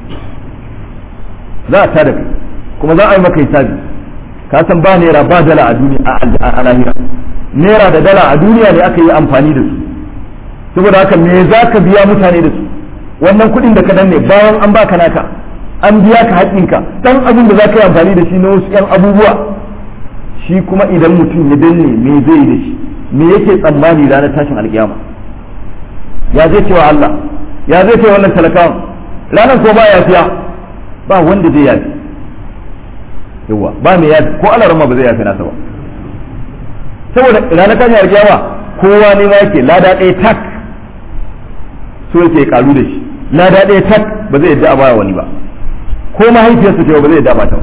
S1: za a tada kai kuma za a yi maka hisabi ka san ba naira ba dala a duniya a lahira naira da dala a duniya ne aka yi amfani da su saboda haka me za ka biya mutane da su wannan kuɗin da ka danne bayan an baka naka an biya ka haƙƙinka dan abin da za ka yi amfani da shi na wasu ƴan abubuwa shi kuma idan mutum ya danne me zai yi da shi me yake tsammani ranar tashin alkiyama ya zai cewa Allah ya zai ce wannan talakawan ranar ko ba ya fiya ba wanda zai yafi yawa ba mai yafi ko Allah rama ba zai yafi nasa ba saboda ranar tashin alkiyama kowa ne ma yake lada ɗaya tak so yake karu da shi lada ɗaya tak ba zai yadda a baya wani ba ko mahaifiyarsa ce ba zai yadda ba ta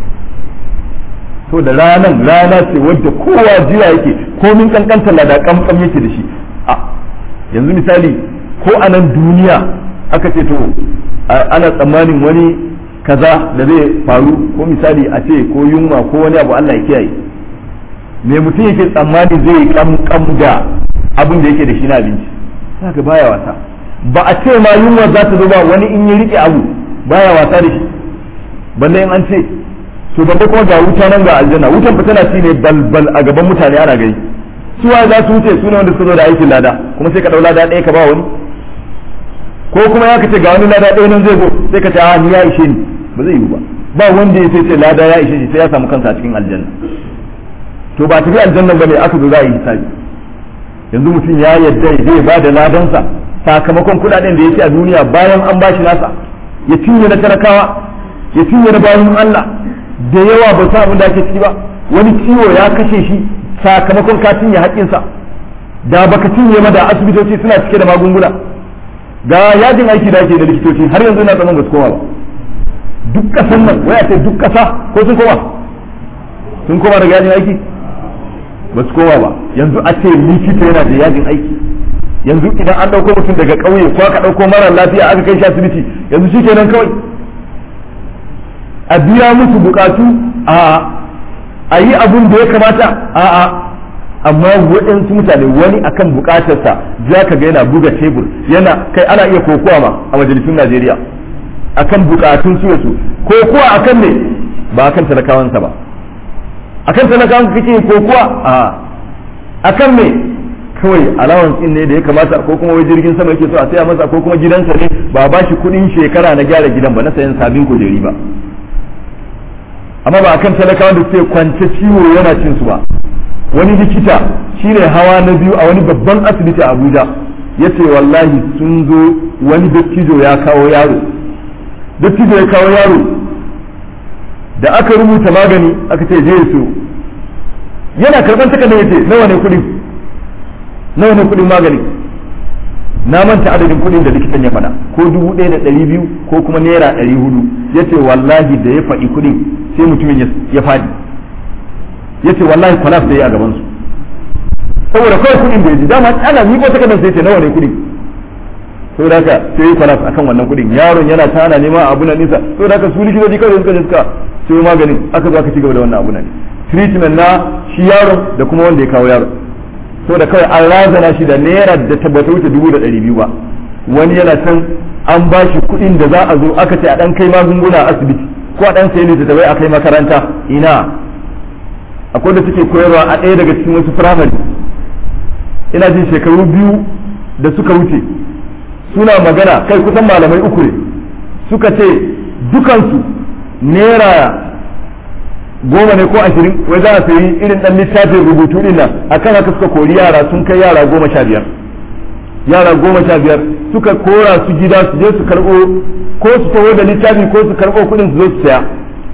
S1: to da ranan rana ce wadda kowa jira yake komin kankanta lada kamkam yake da shi a yanzu misali ko a nan duniya aka ce to ana tsammanin wani kaza da zai faru ko misali a ce ko yunwa ko wani abu Allah ya kiyaye me mutum yake tsammani zai yi kam da abin da yake da shi na abinci saka baya wasa ba a ce ma yunwa za ta zo ba wani in yi rike abu baya wasa da shi balle in an ce to balle kuma ga wuta nan ga aljanna wutan tana ci ne balbal a gaban mutane ana gani su wa za su wuce su ne wanda suka zo da aikin lada kuma sai ka dau lada ɗaya ka ba wani ko kuma ya kace ga wani lada ɗaya nan zai zo sai ka ce a ni ya ishe ni ba zai yi ba ba wanda ya sai ce lada ya ishe shi sai ya samu kansa a cikin aljanna to ba tafi aljannan bane aka zo za a yi hisabi yanzu mutum ya yadda zai ba da ladansa sakamakon kuɗaɗen da ya ci a duniya bayan an bashi nasa ya cinye na talakawa ya cinye na bayan Allah da yawa ba sa abin da ake ciki ba wani ciwo ya kashe shi sakamakon ka cinye haƙƙinsa da baka cinye ma da asibitoci suna cike da magunguna ga yajin aiki da ake da likitoci har yanzu ina tsaman ba su koma ba duk ƙasan nan waya ce duk ƙasa ko sun koma sun koma daga yajin aiki ba su koma ba yanzu a ce likita yana da yajin aiki yanzu idan an ɗauko mutum daga ƙauye ko aka ɗauko mara lafiya aka kai shi asibiti yanzu shi kenan kawai a biya musu bukatu a a yi abun da ya kamata a a amma waɗansu mutane wani akan bukatarsa za ka ga yana buga tebur yana kai ana iya kokowa ma a majalisun Najeriya akan bukatun su su kokowa akan ne ba akan talakawansa ba akan talakawan kake kokowa a akan me kawai alawan din ne da ya kamata ko kuma wai jirgin sama yake so a saya masa ko kuma gidansa ne ba ba shi kudin shekara na gyara gidan ba na sayan sabin kujeri ba amma ba akan talakawan da suke kwance ciwo yana cin su ba wani likita shine hawa na biyu a wani babban asibiti a Abuja yace wallahi sun zo wani dattijo ya kawo yaro dattijo ya kawo yaro da aka rubuta magani aka ce je so yana karban takardar yace nawa ne kudin nawa ne kudin magani na manta adadin kudin da likitan ya faɗa ko dubu ɗaya da ɗari biyu ko kuma naira ɗari hudu ya ce wallahi da ya faɗi kudin sai mutumin ya faɗi ya ce wallahi kwalaf da ya a gabansu saboda kawai kudin da ya ji dama ana miƙo takardar sai ce nawa ne kudin saboda haka sai yi kwalaf akan wannan kudin yaron yana ta ana neman abu na nisa saboda haka su likitoci kawai suka je suka sai maganin aka zo aka ci gaba da wannan abu na treatment na shi yaron da kuma wanda ya kawo yaron so da kawai an razana shi da naira da tabbata wuce dubu da ɗari biyu ba wani yana can an ba shi kuɗin da za a zo aka ce a ɗan kai magunguna a asibiti ko a ɗan sayi littattafai a kai makaranta ina akwai da suke koyarwa a ɗaya daga cikin wasu firamare ina jin shekaru biyu da suka wuce suna magana kai kusan malamai uku ne suka ce dukansu naira goma ne ko ashirin wai za a sayi irin dan littafin rubutu din nan akan haka suka kori yara sun kai yara goma sha biyar yara goma sha biyar suka kora su gida su je su karɓo ko su taho da littafi ko su karɓo kuɗin su zo su saya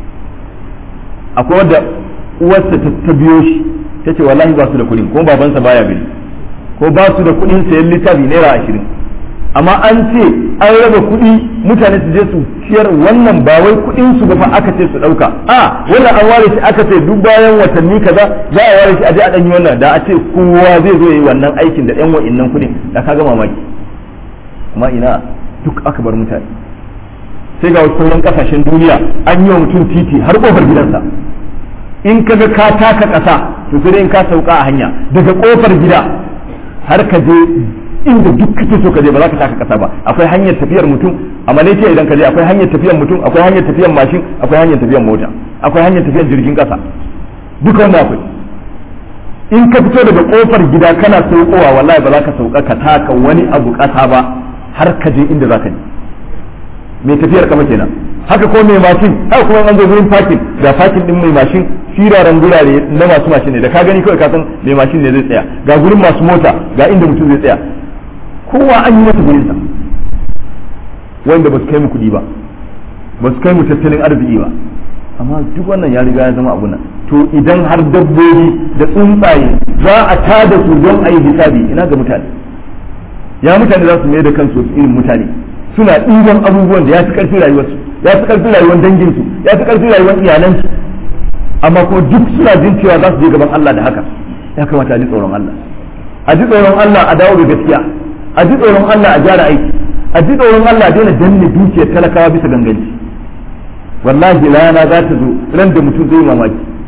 S1: akwai wadda uwarsa ta biyo shi ta ce wallahi ba su da kuɗin ko babansa baya gari ko ba su da kuɗin sayan littafi naira ashirin amma an ce an raba kuɗi mutane su je su ciyar wannan ba wai kuɗin su ba fa aka ce su ɗauka a wannan an ware shi aka ce duk bayan watanni kaza za a ware shi a je a ɗan yi wannan da a ce kowa zai zo yi wannan aikin da ɗan wa'innan kuɗin da ka ga mamaki amma ina duk aka bar mutane sai ga wasu sauran kasashen duniya an yi wa mutum titi har kofar gidansa in ka ga ka taka ƙasa to sai dai in ka sauka a hanya daga kofar gida har ka je inda duk kake so ka je ba za ka taka kasa ba akwai hanyar tafiyar mutum a malaysia idan ka je akwai hanyar tafiyar mutum akwai hanyar tafiyar mashin akwai hanyar tafiyar mota akwai hanyar tafiyar jirgin kasa duka wannan akwai in ka fito daga kofar gida kana saukowa wallahi ba za ka sauka ka taka wani abu kasa ba har ka je inda za ka je mai tafiyar kama kenan haka ko mai mashin haka kuma an zo gurin parking ga parking din mai mashin firaren gurare na masu mashin ne da ka gani kawai ka san mai mashin ne zai tsaya ga gurin masu mota ga inda mutum zai tsaya kowa an yi masa gurinsa wanda ba su kai mu kuɗi ba ba su kai mu tattalin arziki ba amma duk wannan ya riga ya zama abu nan to idan har dabbobi da tsuntsaye za a tada su don a yi hisabi ina ga mutane ya mutane za su mai da kansu irin mutane suna ɗiban abubuwan da ya fi ƙarfi rayuwarsu ya fi ƙarfi rayuwar danginsu ya fi ƙarfi rayuwar iyalansu amma kuma duk suna jin cewa za su je gaban Allah da haka ya kamata a ji tsoron Allah a ji tsoron Allah a dawo da gaskiya a ji tsoron Allah a gyara aiki a ji tsoron Allah a daina danne dukiyar talakawa bisa ganganci wallahi rana za ta zo ran da mutum zai mamaki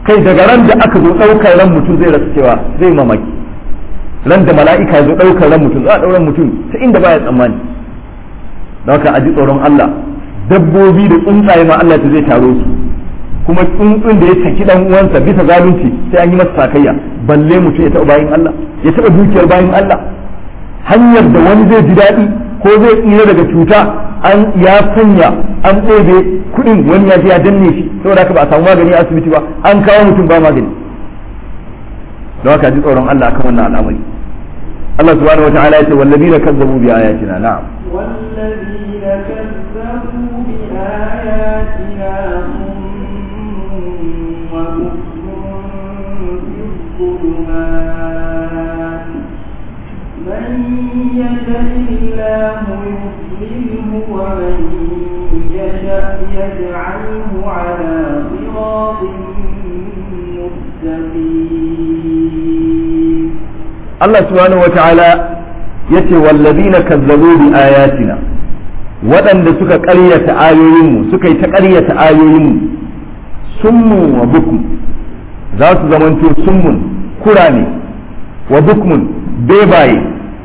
S1: kai daga ran da aka zo ɗaukar ran mutum zai rasa cewa zai mamaki ran da mala'ika zo ɗaukar ran mutum za a ɗauran mutum ta inda baya tsammani don haka a ji tsoron Allah dabbobi da tsuntsaye ma Allah ta zai taro su kuma tsuntsun da ya saki dan uwansa bisa zalunci sai an yi masa sakayya balle mutum ya taɓa bayin Allah ya taɓa dukiyar bayin Allah hanyar da wani zai ji daɗi ko zai tsira daga cuta an ya sanya an ɗebe kuɗin wani ya je ya danne shi saboda haka ba a samu magani a asibiti ba an kawo mutum ba magani don haka ji tsoron Allah akan wannan al'amari Allah subhanahu wataala ya ce wallazina kazzabu bi ayatina na'am
S2: والذين كذبوا بآياتنا صم وبكم في الظلمات من يشاء الله يضلله ومن يشاء يجعله على صراط مستقيم
S1: Allah subhanahu wataala yace wallazina kazzabu bi ayatina waɗanda suka ƙaryata ayoyinmu suka yi ta ƙaryata ayoyinmu summu wa bukm za su zamanto summun kurame wa bukmun bebaye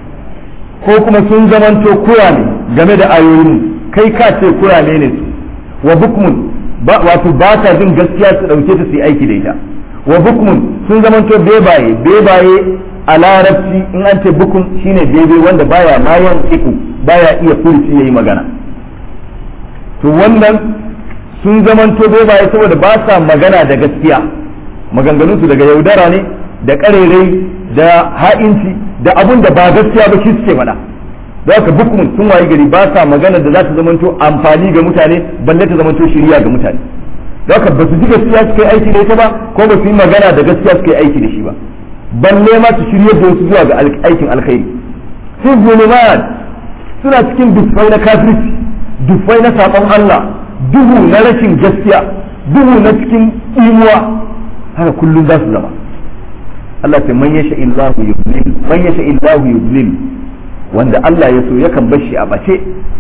S1: ko kuma sun zamanto kurame game da ayoyinmu kai ka ce kurame ne su wa bukmun wato ba ta jin gaskiya su ɗauke ta su yi aiki da ita wa bukmun sun zamanto bebaye bebaye a larabci in an ce bukun shine daidai wanda baya mayan iku baya iya furci yayi magana to wannan sun zamanto bebaye saboda ba sa magana da gaskiya maganganunsu daga yaudara ne da karerai da ha'inci da abun da ba gaskiya ba shi suke faɗa da haka bukun sun wayi gari ba sa magana da za ta zamanto amfani ga mutane balle ta zamanto shiriya ga mutane da haka ba su ji gaskiya suka yi aiki da ita ba ko ba su yi magana da gaskiya suka yi aiki da shi ba balle ma su shirye da wasu zuwa ga aikin alkhairi sun zulumat suna cikin dufai na kafirci dufai na saƙon Allah duhu na rashin gaskiya duhu na cikin imuwa haka kullum za su zama Allah ta man yasha illahu yudlil man yasha illahu yudlil wanda Allah ya so yakan bar shi a bace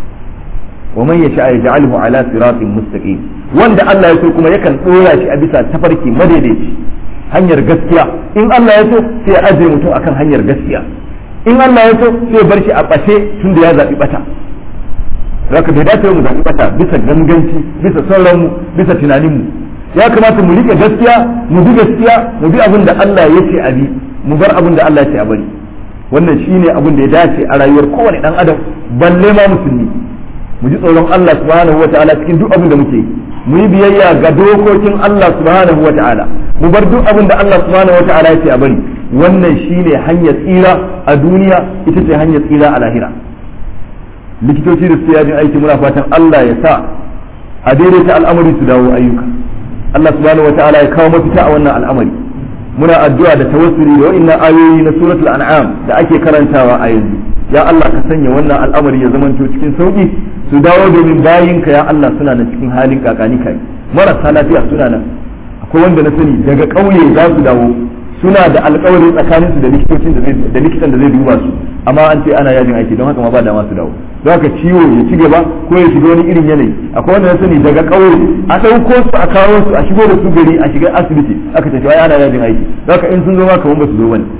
S1: wa man yasha yaj'alhu ala siratin mustaqim wanda Allah ya so kuma yakan dora shi a bisa tafarki madaidaici hanyar gaskiya in Allah ya so sai ya ajiye mutum akan hanyar gaskiya in Allah ya so sai ya bar shi a ɓace tun da ya zaɓi ɓata zaka bai dace mu zaɓi ɓata bisa ganganci bisa sauranmu bisa tunaninmu ya kamata mu riƙe gaskiya mu bi gaskiya mu bi abin da Allah ya ce a bi mu bar abin da Allah ya ce a bari wannan shine abin da ya dace a rayuwar kowane ɗan adam balle ma musulmi mu ji tsoron Allah subhanahu wataala cikin duk abin da muke yi mu yi biyayya ga dokokin Allah subhanahu wa ta'ala mu bar duk abin da Allah subhanahu wa ta'ala ya ce a bari wannan shine hanyar tsira a duniya ita ce hanyar tsira a lahira likitoci da su yajin aiki muna fatan Allah ya sa a daidaita al'amari su dawo ayyuka Allah subhanahu wa ta'ala ya kawo mafita a wannan al'amari muna addu'a da tawassuli da wa'annan ayoyi na suratul an'am da ake karantawa a yanzu ya Allah ka sanya wannan al'amari ya zamanto cikin sauki su dawo domin bayinka ya Allah suna nan cikin halin kakani kai marasa lafiya suna nan akwai wanda na sani daga ƙauye za su dawo suna da alƙawari tsakanin su da likitocin da da likitan da zai duba su amma an ce ana yajin aiki don haka ma ba dama su dawo don haka ciwo ya ci gaba ko ya shiga wani irin yanayi akwai wanda na sani daga ƙauye a ɗauko su a kawo su a shigo da su gari a shiga asibiti aka ce ai ana yajin aiki don haka in sun zo ma kamar ba su zo bane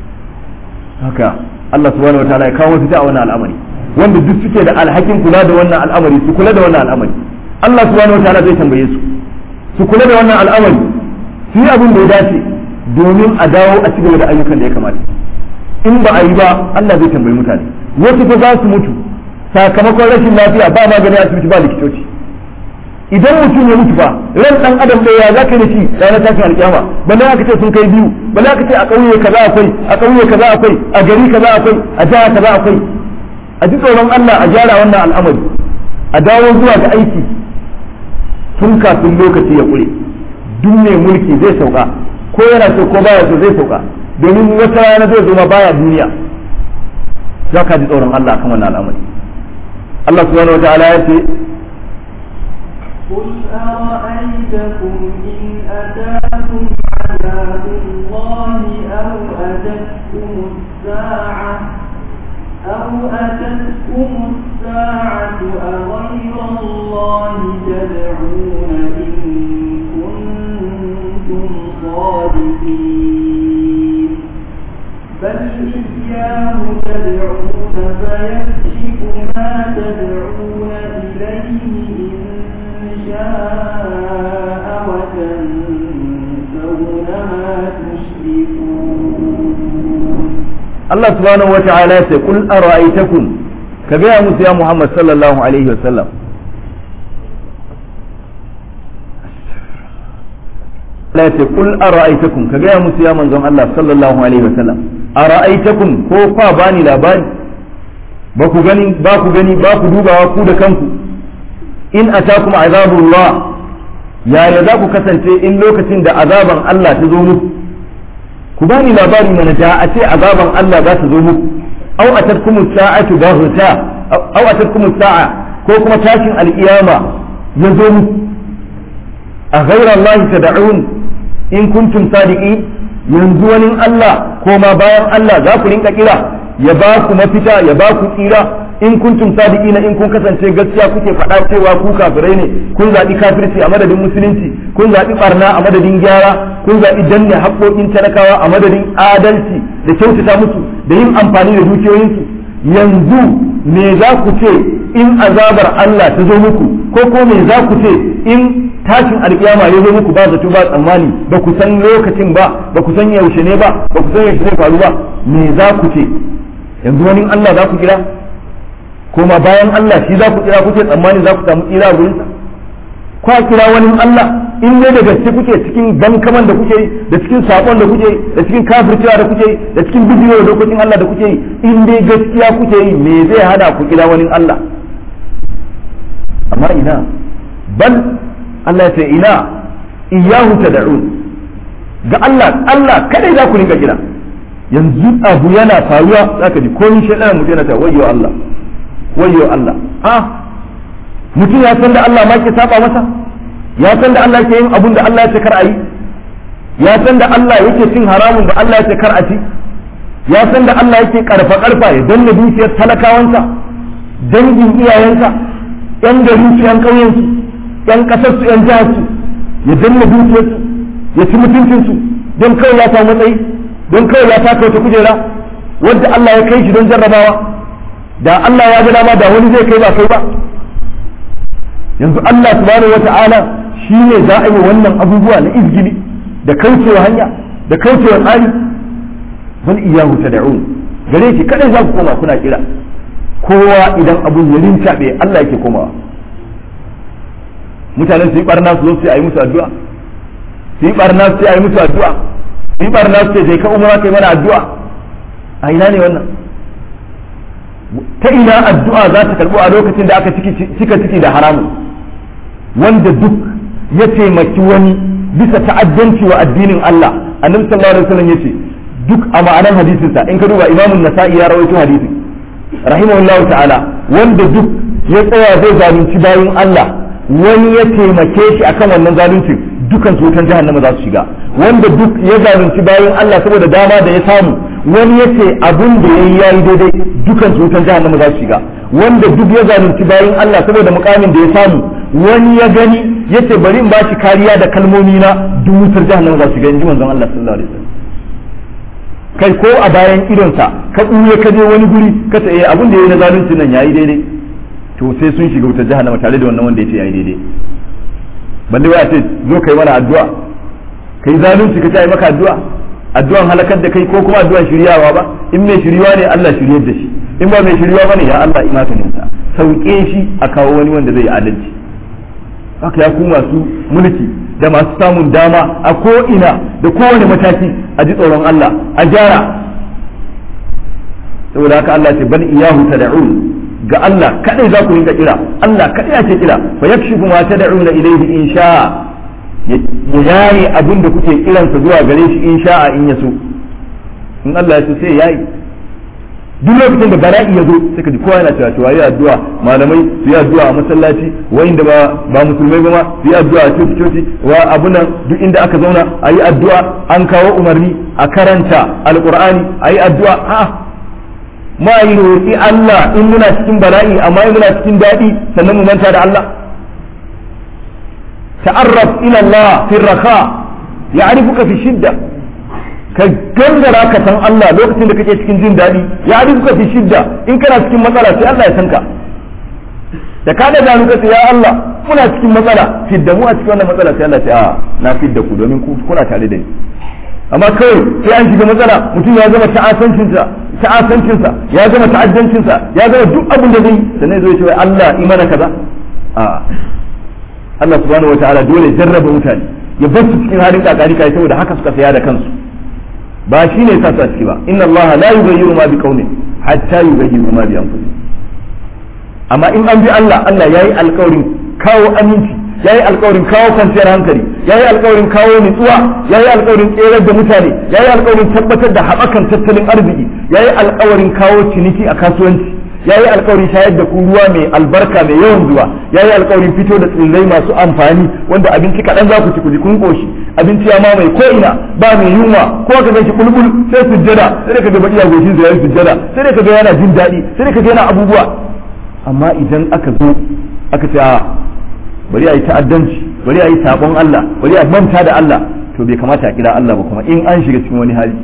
S1: haka Allah subhanahu wataala ya kawo mafita a wannan al'amari wanda duk suke da alhakin kula da wannan al'amari su kula da wannan al'amari Allah subhanahu wataala zai tambaye su su kula da wannan al'amari su yi abin da ya dace domin a dawo a cigaba da ayyukan da ya kamata in ba a yi ba Allah zai tambayi mutane wasu fa za su mutu sakamakon rashin lafiya ba magani asibiti ba likitoci idan mutum ya mutu fa ran dan adam ɗaya ya zaka da shi ranar tashin alkiyama balle aka ce sun kai biyu balle aka ce a ƙauye kaza akwai a ƙauye kaza akwai a gari kaza akwai a jiha kaza akwai a ji tsoron Allah a gyara wannan al'amari a dawo zuwa ga aiki tun kafin lokaci ya ƙure duk mai mulki zai sauka ko yana so ko baya so zai sauka domin wata rana zai zo ma baya duniya za ka ji tsoron Allah kan wannan al'amari Allah subhanahu wataala ya ce
S2: قل أرأيتكم إن أتاكم عذاب الله أو أتتكم الساعة أو أتتكم الساعة أغير الله تدعون إن كنتم كنتم صادقين بل إياه تدعون فيكشف ما تدعون إليه إن شاء وتنسون ما تشركون
S1: Allah subhanahu wa ta'ala ya ce kul ara'aytakum ka gaya musu ya Muhammad sallallahu alaihi wa sallam Allah ya ce kul ara'aytakum ka gaya musu ya manzon Allah sallallahu alaihi wa sallam ara'aytakum ko fa bani labari ba ku gani ba ku gani ba ku dubawa ku da kanku in atakum azabullah yaya za ku kasance in lokacin da azaban Allah ta zo muku ku bani labari mana da a ce azaban Allah za ta zo muku aw atatkum sa'atu baghta aw atatkum sa'a ko kuma tashin alkiyama ya zo muku a ghayra Allah tad'un in kuntum sadiqin yanzu wani Allah ko ma bayan Allah za ku rinka kira ya ba ku mafita ya ba ku tsira in kuntum sadiqina in kun kasance gaskiya kuke faɗa cewa ku kafirai ne kun zaɓi kafirci a madadin musulunci kun zaɓi barna a madadin gyara kun zaɓi danne haƙoƙin talakawa a madadin adalci da kyautata musu da yin amfani da dukiyoyinsu yanzu me za ku ce in azabar Allah ta zo muku ko ko me za ku ce in tashin alkiyama ya zo muku ba zato ba tsammani ba ku san lokacin ba ba ku san yaushe ne ba ba ku san yaushe zai faru ba me za ku ce yanzu wani Allah za ku kira kuma bayan Allah shi za ku kira kuke tsammani za ku samu tsira a gurinsa kwa kira wani Allah in ne da gaske kuke cikin gankaman da kuke yi da cikin sakon da kuke yi da cikin kafircewa da kuke yi da cikin bidiyo da dokokin Allah da kuke yi in dai gaskiya kuke yi me zai hana ku kira wani Allah amma ina bal Allah ya ce ina iyahu tad'un ga Allah Allah kadai za ku rinka kira yanzu abu yana faruwa zaka ji komai shaidan mutum yana ta wayyo Allah wayyo Allah ah mutum ya san da Allah ma ke saba masa ya san da Allah ke yin abun da Allah ya ce kar a yi ya san da Allah yake cin haramun da Allah ya ce kar a ci ya san da Allah yake karfa karfa ya danna dukiyar talakawansa dangin iyayensa yan garin su yan ƙauyen su yan ƙasar su yan jihar su ya danna dukiyar su ya ci mutuncin su don kawai ya samu matsayi don kawai ya taka wata kujera wadda Allah ya kai shi don jarrabawa da Allah ya ga dama da wani zai kai ba kai ba yanzu Allah subhanahu wata'ala shi ne za a yi wannan abubuwa na izgili da kaucewa hanya da kaucewa tsari bal iyahu tad'un gare shi kadai za ku koma kuna kira kowa idan abun ya rintabe Allah yake komawa mutanen su yi barna su zo su yi musu addu'a su yi barna su yi musu addu'a su yi barna su ce ka umara kai mana addu'a a ina ne wannan ta ina addu'a za ta karbo a lokacin da aka cika ciki da haramun wanda duk ya taimaki wani bisa ta'addanci wa addinin Allah annabi sallallahu alaihi wasallam yace duk a ma'anar hadisin sa in ka duba imamun nasa'i ya rawaito hadisin rahimahullahu ta'ala wanda duk ya tsaya zai zalunci bayin Allah wani ya taimake shi akan wannan zaluncin dukan su wutan jahannama za su shiga wanda duk ya zalunci bayin Allah saboda dama da ya samu wani ya ce abin da yayi yayi daidai dukan su wutan jahannama za su shiga wanda duk ya zalunci bayin Allah saboda mukamin da ya samu wani ya gani ya ce bari in bashi kariya da kalmomi na duk wutar jahannama za su shiga inji manzon Allah sallallahu alaihi wasallam kai ko a bayan idonsa ka ɓuye ka je wani guri ka ce eh abin da yayi na zalunci nan yayi daidai to sai sun shiga wutar jahannama tare da wannan wanda ya ce yayi daidai balle wai a ce zo kai mana addu'a kai zalunci ka ce ai maka addu'a addu'an halakar da kai ko kuma addu'an shiryawa ba in mai shirywa ne Allah shiryar da shi in ba mai shirywa bane ya Allah imatanin sa sauke shi a kawo wani wanda zai adalci haka ya ku masu mulki da masu samun dama a ko ina da kowane mataki a ji tsoron Allah a gyara saboda haka Allah ce bal iyahu tad'un ga Allah kadai za ku rinka kira Allah kadai ake kira fa yakshifu ma tad'una ilayhi in sha'a ya yayi abin da kuke kiransa zuwa gare shi in sha'a in yaso in Allah ya so sai yayi duk lokacin da bala'i ya zo sai ka ji kowa yana cewa cewa yi addu'a malamai su yi addu'a a masallaci wa'inda ba ba musulmai ba ma su yi addu'a a coci coci wa abunan duk inda aka zauna a yi addu'a an kawo umarni a karanta alqur'ani a yi addu'a a'a ma yi roƙi Allah in muna cikin bala'i amma in muna cikin daɗi sannan mu manta da Allah ta'arraf ila Allah fi raka ya'rifuka fi shidda ka gangara ka san Allah lokacin da kake cikin jin daɗi ya'rifuka fi shidda in kana cikin matsala sai Allah ya san ka da ka da gano ka ya Allah muna cikin matsala fidda mu a cikin wannan matsala sai Allah ya ce a na fidda ku domin ku kuna tare da ni amma kawai sai an shiga matsala mutum ya zama ta'asancinsa ta'asancinsa ya zama ta'addancinsa ya zama duk abin da zai sannan zai ce Allah imana kaza a Allah subhanahu wataala dole jarraba mutane ya bar su cikin halin kakari kai saboda haka suka saya da kansu ba shi ne sa su a ciki ba inna Allah la yughayyiru ma biqaumin hatta yughayyiru ma bi anfusihim amma in an bi Allah Allah yayi alƙawarin kawo aminci yayi alƙawarin kawo kwanciyar hankali yayi alƙawarin kawo nutsuwa yayi alƙawarin tserar da mutane yayi alƙawarin tabbatar da haɓakan tattalin arziki yayi alƙawarin kawo ciniki a kasuwanci yayi alƙawarin shayar da ku ruwa mai albarka mai yawan zuwa yayi alƙawarin fito da tsirrai masu amfani wanda abinci kaɗan za ku ci ku ji kun koshi abinci ya mamaye ko ina ba mai yunwa ko ka ganshi bulbul sai sujjada sai ka ga baki ya goshin sa yayi sujjada sai ka ga yana jin daɗi sai ka ga yana abubuwa amma idan aka zo aka ce bari a yi ta'addanci bari a yi sabon Allah bari a manta da Allah to bai kamata a kira Allah ba kuma in an shiga cikin wani hali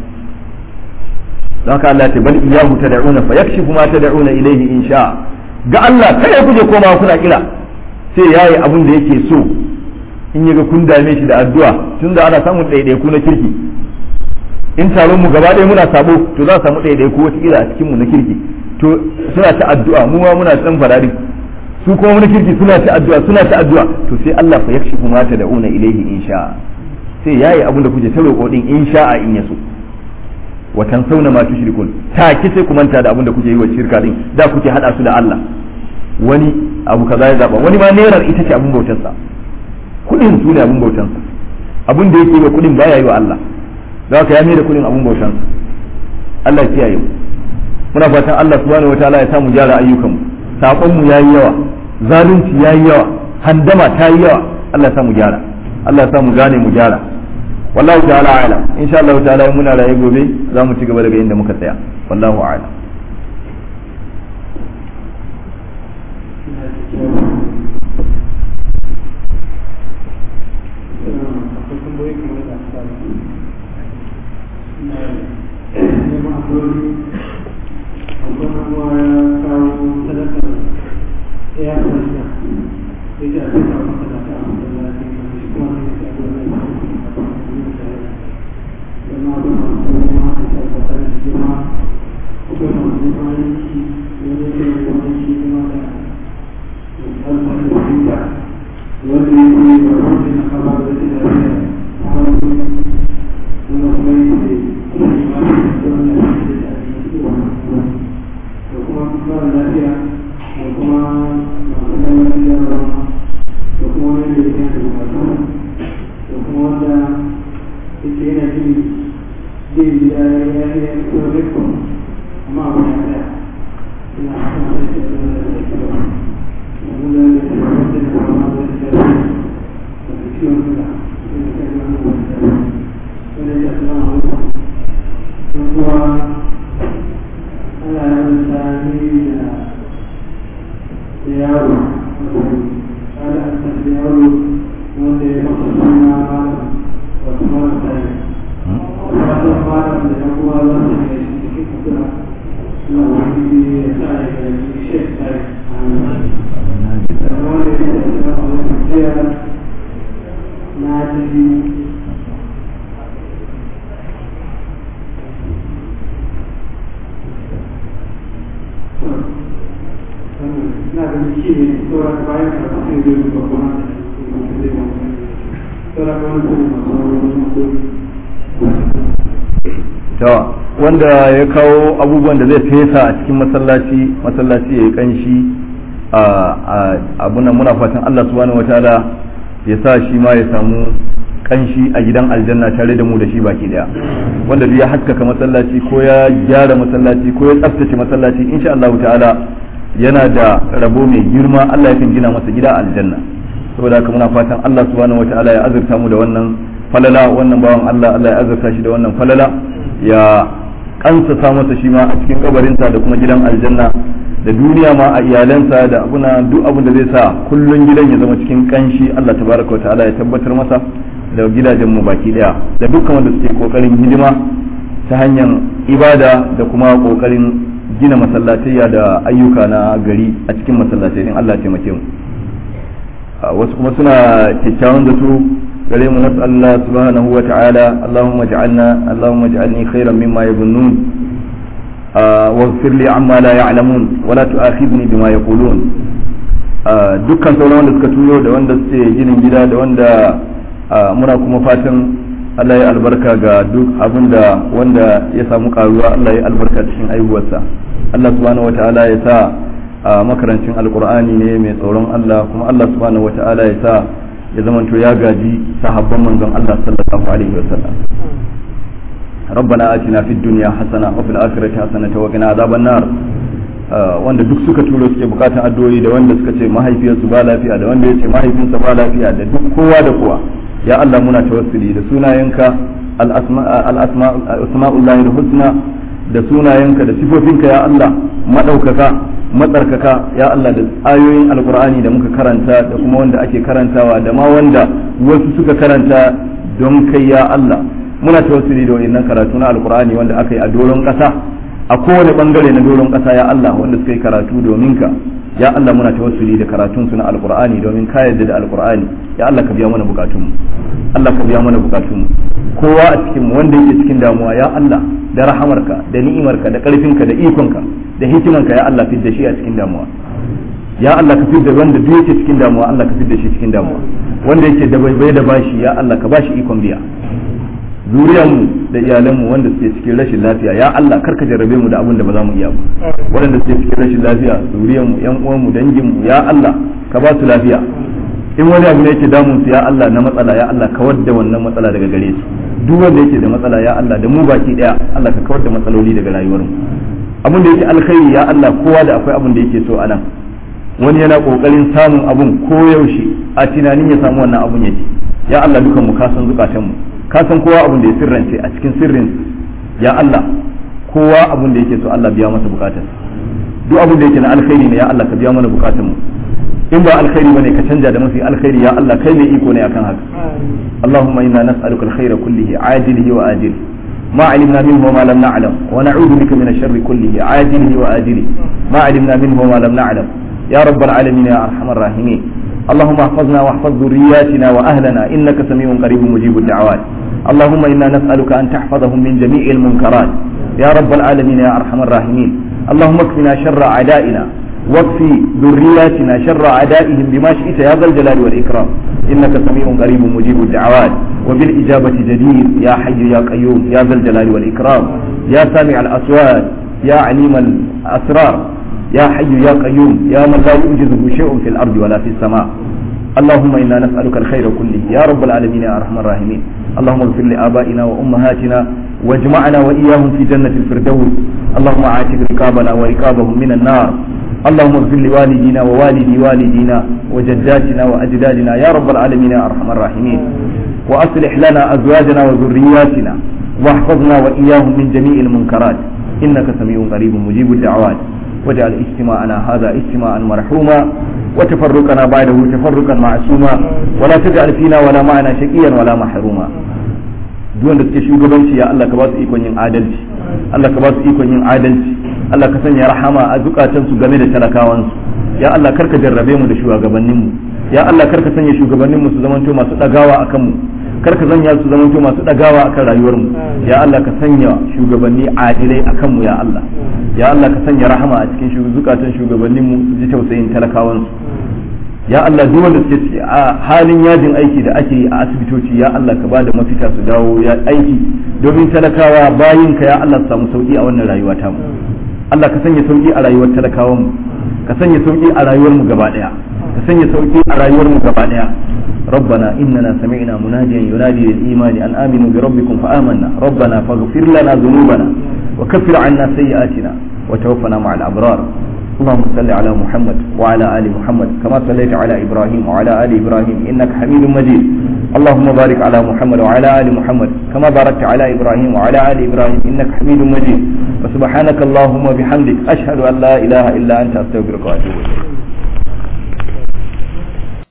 S1: don haka Allah ya ce bal iyyahu tad'una fa yakshifu ma tad'una ilayhi in sha ga Allah kai ku je koma kuna kira sai yayi abin da yake so in yaga kun dame shi da addu'a tunda ana samun ɗaiɗaiku na kirki in taron mu gaba ɗaya muna sabo to za a samu ɗaiɗaiku wata kila a cikin mu na kirki to suna ta addu'a mu ma muna san farari su kuma wani kirki suna ta addu'a suna ta addu'a to sai Allah fa yakshifu ma tad'una ilayhi in sha sai yayi abin da kuke ta roƙo din in sha'a in yaso wa tansawna ma tushrikun ta ki sai ku manta da abin da kuke yi wa shirka din da kuke hada su da Allah wani abu kaza ya zaba wani ma nerar ita ce abin bautar sa kudin su ne abin bautar sa abin da yake yi wa kudin baya yi wa Allah za ka ya mai da kudin abin bautar sa Allah ya kiyaye mu muna fatan Allah subhanahu wataala ya samu gyara ayyukanmu sakon mu yayi yawa zalunci yayi yawa handama ta yi yawa Allah ya samu gyara Allah ya samu gane mu gyara wallahu ta'ala a'lam insha Allah ta'ala in muna raye gobe za mu ci gaba daga inda muka tsaya wallahu a'lam wanda ya kawo abubuwan da zai fesa a cikin masallaci masallaci ya yi kanshi a abunan muna fatan Allah subhanahu wataala ya sa shi ma ya samu kanshi a gidan aljanna tare da mu da shi baki daya wanda duk ya haskaka masallaci ko ya gyara masallaci ko ya tsaftace masallaci insha Allah ta'ala yana da rabo mai girma Allah yakan gina masa gida aljanna saboda haka muna fatan Allah subhanahu wataala ya azurta mu da wannan falala wannan bawan Allah Allah ya azurta shi da wannan falala ya kansa sa masa shi ma a cikin kabarinsa da kuma gidan aljanna da duniya ma a iyalansa da abuna duk abin da zai sa kullun gidan ya zama cikin kanshi Allah tabaraka wa ta'ala ya tabbatar masa da da gidajenmu baki daya da dukkan wanda suke kokarin hidima ta hanyar ibada da kuma kokarin gina masallatayya da ayyuka na gari a cikin masallatai in Allah taimake mu wasu kuma suna kyakkyawan zato gare mu nasu Allah subhanahu wa ta'ala Allahumma ja'alna Allahumma ja'alni khairan mimma yabunnun واغفر لي عما لا يعلمون ولا تؤاخذني بما يقولون dukkan sauran wanda suka turo da wanda suke ginin gida da wanda muna kuma fatan Allah ya albarka ga duk abin da wanda ya samu karuwa Allah ya albarka cikin aihuwarsa Allah subhanahu wata'ala ya sa makarancin alkur'ani ne mai tsoron Allah kuma Allah subhanahu wata'ala ya sa ya zamanto ya gaji sahabban manzon Allah sallallahu alaihi wasallam ربنا آتنا في الدنيا حسنة وفي الآخرة حسنة وقنا عذاب النار wanda duk suka turo suke bukatan addu'o'i da wanda suka ce mahaifiyarsu ba lafiya da wanda ya ce mahaifinsa ba lafiya da duk kowa da kowa ya Allah muna tawassuli da sunayenka al-asma'ullahi husna da sunayenka da sifofinka ya Allah madaukaka matsarkaka ya Allah da ayoyin alkur'ani da muka karanta da kuma wanda ake karantawa da ma wanda wasu suka karanta don kai ya Allah muna tawassuli da wannan karatu na alkur'ani wanda aka yi a doron kasa a kowane bangare na doron kasa ya Allah wanda suka yi karatu domin ka ya Allah muna tawassuli da karatun su na alkur'ani domin ka yarda da alkur'ani ya Allah ka biya mana bukatun mu Allah ka biya mana bukatun mu kowa a cikin mu wanda yake cikin damuwa ya Allah da rahamarka da ni'imarka da karfinka da ikonka da hikimanka ya Allah fidda shi a cikin damuwa ya Allah ka fidda wanda duk yake cikin damuwa Allah ka fidda shi cikin damuwa wanda yake da bai da bashi ya Allah ka bashi ikon biya zuriyarmu da iyalanmu wanda suke cikin rashin lafiya ya Allah karka jarrabe mu da abin da ba za mu iya ba waɗanda suke cikin rashin lafiya zuriyarmu yan uwanmu danginmu ya Allah ka ba su lafiya in wani abu ne yake damun su ya Allah na matsala ya Allah kawar da wannan matsala daga gare su duk wanda yake da matsala ya Allah da mu baki daya Allah ka kawar da matsaloli daga rayuwarmu abin da yake alkhairi ya Allah kowa da akwai abin da yake so anan wani yana kokarin samun abun koyaushe a tunanin ya samu wannan abun yake ya Allah dukan mu ka san zukatan mu ka san kowa abin da ya sirrance a cikin sirrin ya Allah kowa abin da yake so Allah biya masa bukatar duk abin da yake na alkhairi ne ya Allah ka biya mana bukatar mu in ba alkhairi bane ka canja da mafi alkhairi ya Allah kai ne iko ne akan haka Allahumma inna nas'aluka alkhaira kullihi ajilihi wa ajilihi ما علمنا منه وما لم نعلم ونعوذ بك من الشر كله عاجله وآجله ما علمنا منه وما لم نعلم يا رب العالمين يا أرحم الراحمين اللهم احفظنا واحفظ ذرياتنا وأهلنا إنك سميع قريب مجيب الدعوات اللهم إنا نسألك أن تحفظهم من جميع المنكرات يا رب العالمين يا أرحم الراحمين اللهم اكفنا شر أعدائنا واكفي ذرياتنا شر أعدائهم بما شئت يا ذا الجلال والإكرام إنك سميع قريب مجيب الدعوات وبالإجابة جدير يا حي يا قيوم يا ذا الجلال والإكرام يا سامع الأصوات يا عليم الأسرار يا حي يا قيوم يا من لا يوجده شيء في الأرض ولا في السماء اللهم إنا نسألك الخير كله يا رب العالمين يا أرحم الراحمين اللهم اغفر لآبائنا وأمهاتنا واجمعنا وإياهم في جنة الفردوس اللهم عاتق رقابنا ورقابهم من النار اللهم اغفر لوالدينا ووالدي والدينا وجداتنا وأجدادنا يا رب العالمين يا أرحم الراحمين وأصلح لنا أزواجنا وذرياتنا واحفظنا وإياهم من جميع المنكرات إنك سميع قريب مجيب الدعوات واجعل اجتماعنا هذا اجتماعا مرحوما وتفرقنا بعده تفرقا معصوما ولا تجعل فينا ولا معنا شقيا ولا محروما duk da suke shugabanci ya Allah ka ba su ikon yin adalci Allah ka ba su ikon yin adalci Allah ka sanya rahama a zukatansu game da talakawansu ya Allah karka jarrabe mu da shugabanninmu ya Allah karka sanya shugabanninmu su zamanto masu dagawa akan mu karka sanya su zamanto masu dagawa akan rayuwarmu ya Allah ka sanya shugabanni adilai akan mu ya Allah ya Allah ka sanya rahama a cikin zukatan shugabanninmu su ji tausayin talakawansu ya Allah duk wanda suke ciki a halin yajin aiki da ake yi a asibitoci ya Allah ka bada mafita su dawo ya aiki domin talakawa bayin ka ya Allah su samu sauki a wannan rayuwa ta mu Allah ka sanya sauki a rayuwar talakawan mu ka sanya sauki a rayuwar mu gaba daya ka sanya sauki a rayuwar mu gaba daya ربنا إننا سمعنا مناديا ينادي للإيمان أن آمنوا بربكم فآمنا ربنا فاغفر لنا ذنوبنا وكفر عنا سيئاتنا وتوفنا مع الأبرار اللهم صل على محمد وعلى آل محمد كما صليت على إبراهيم وعلى آل إبراهيم إنك حميد مجيد اللهم بارك على محمد وعلى آل محمد كما باركت على إبراهيم وعلى آل إبراهيم إنك حميد مجيد وسبحانك اللهم وبحمدك أشهد أن لا إله إلا أنت أستغفرك وأتوب إليك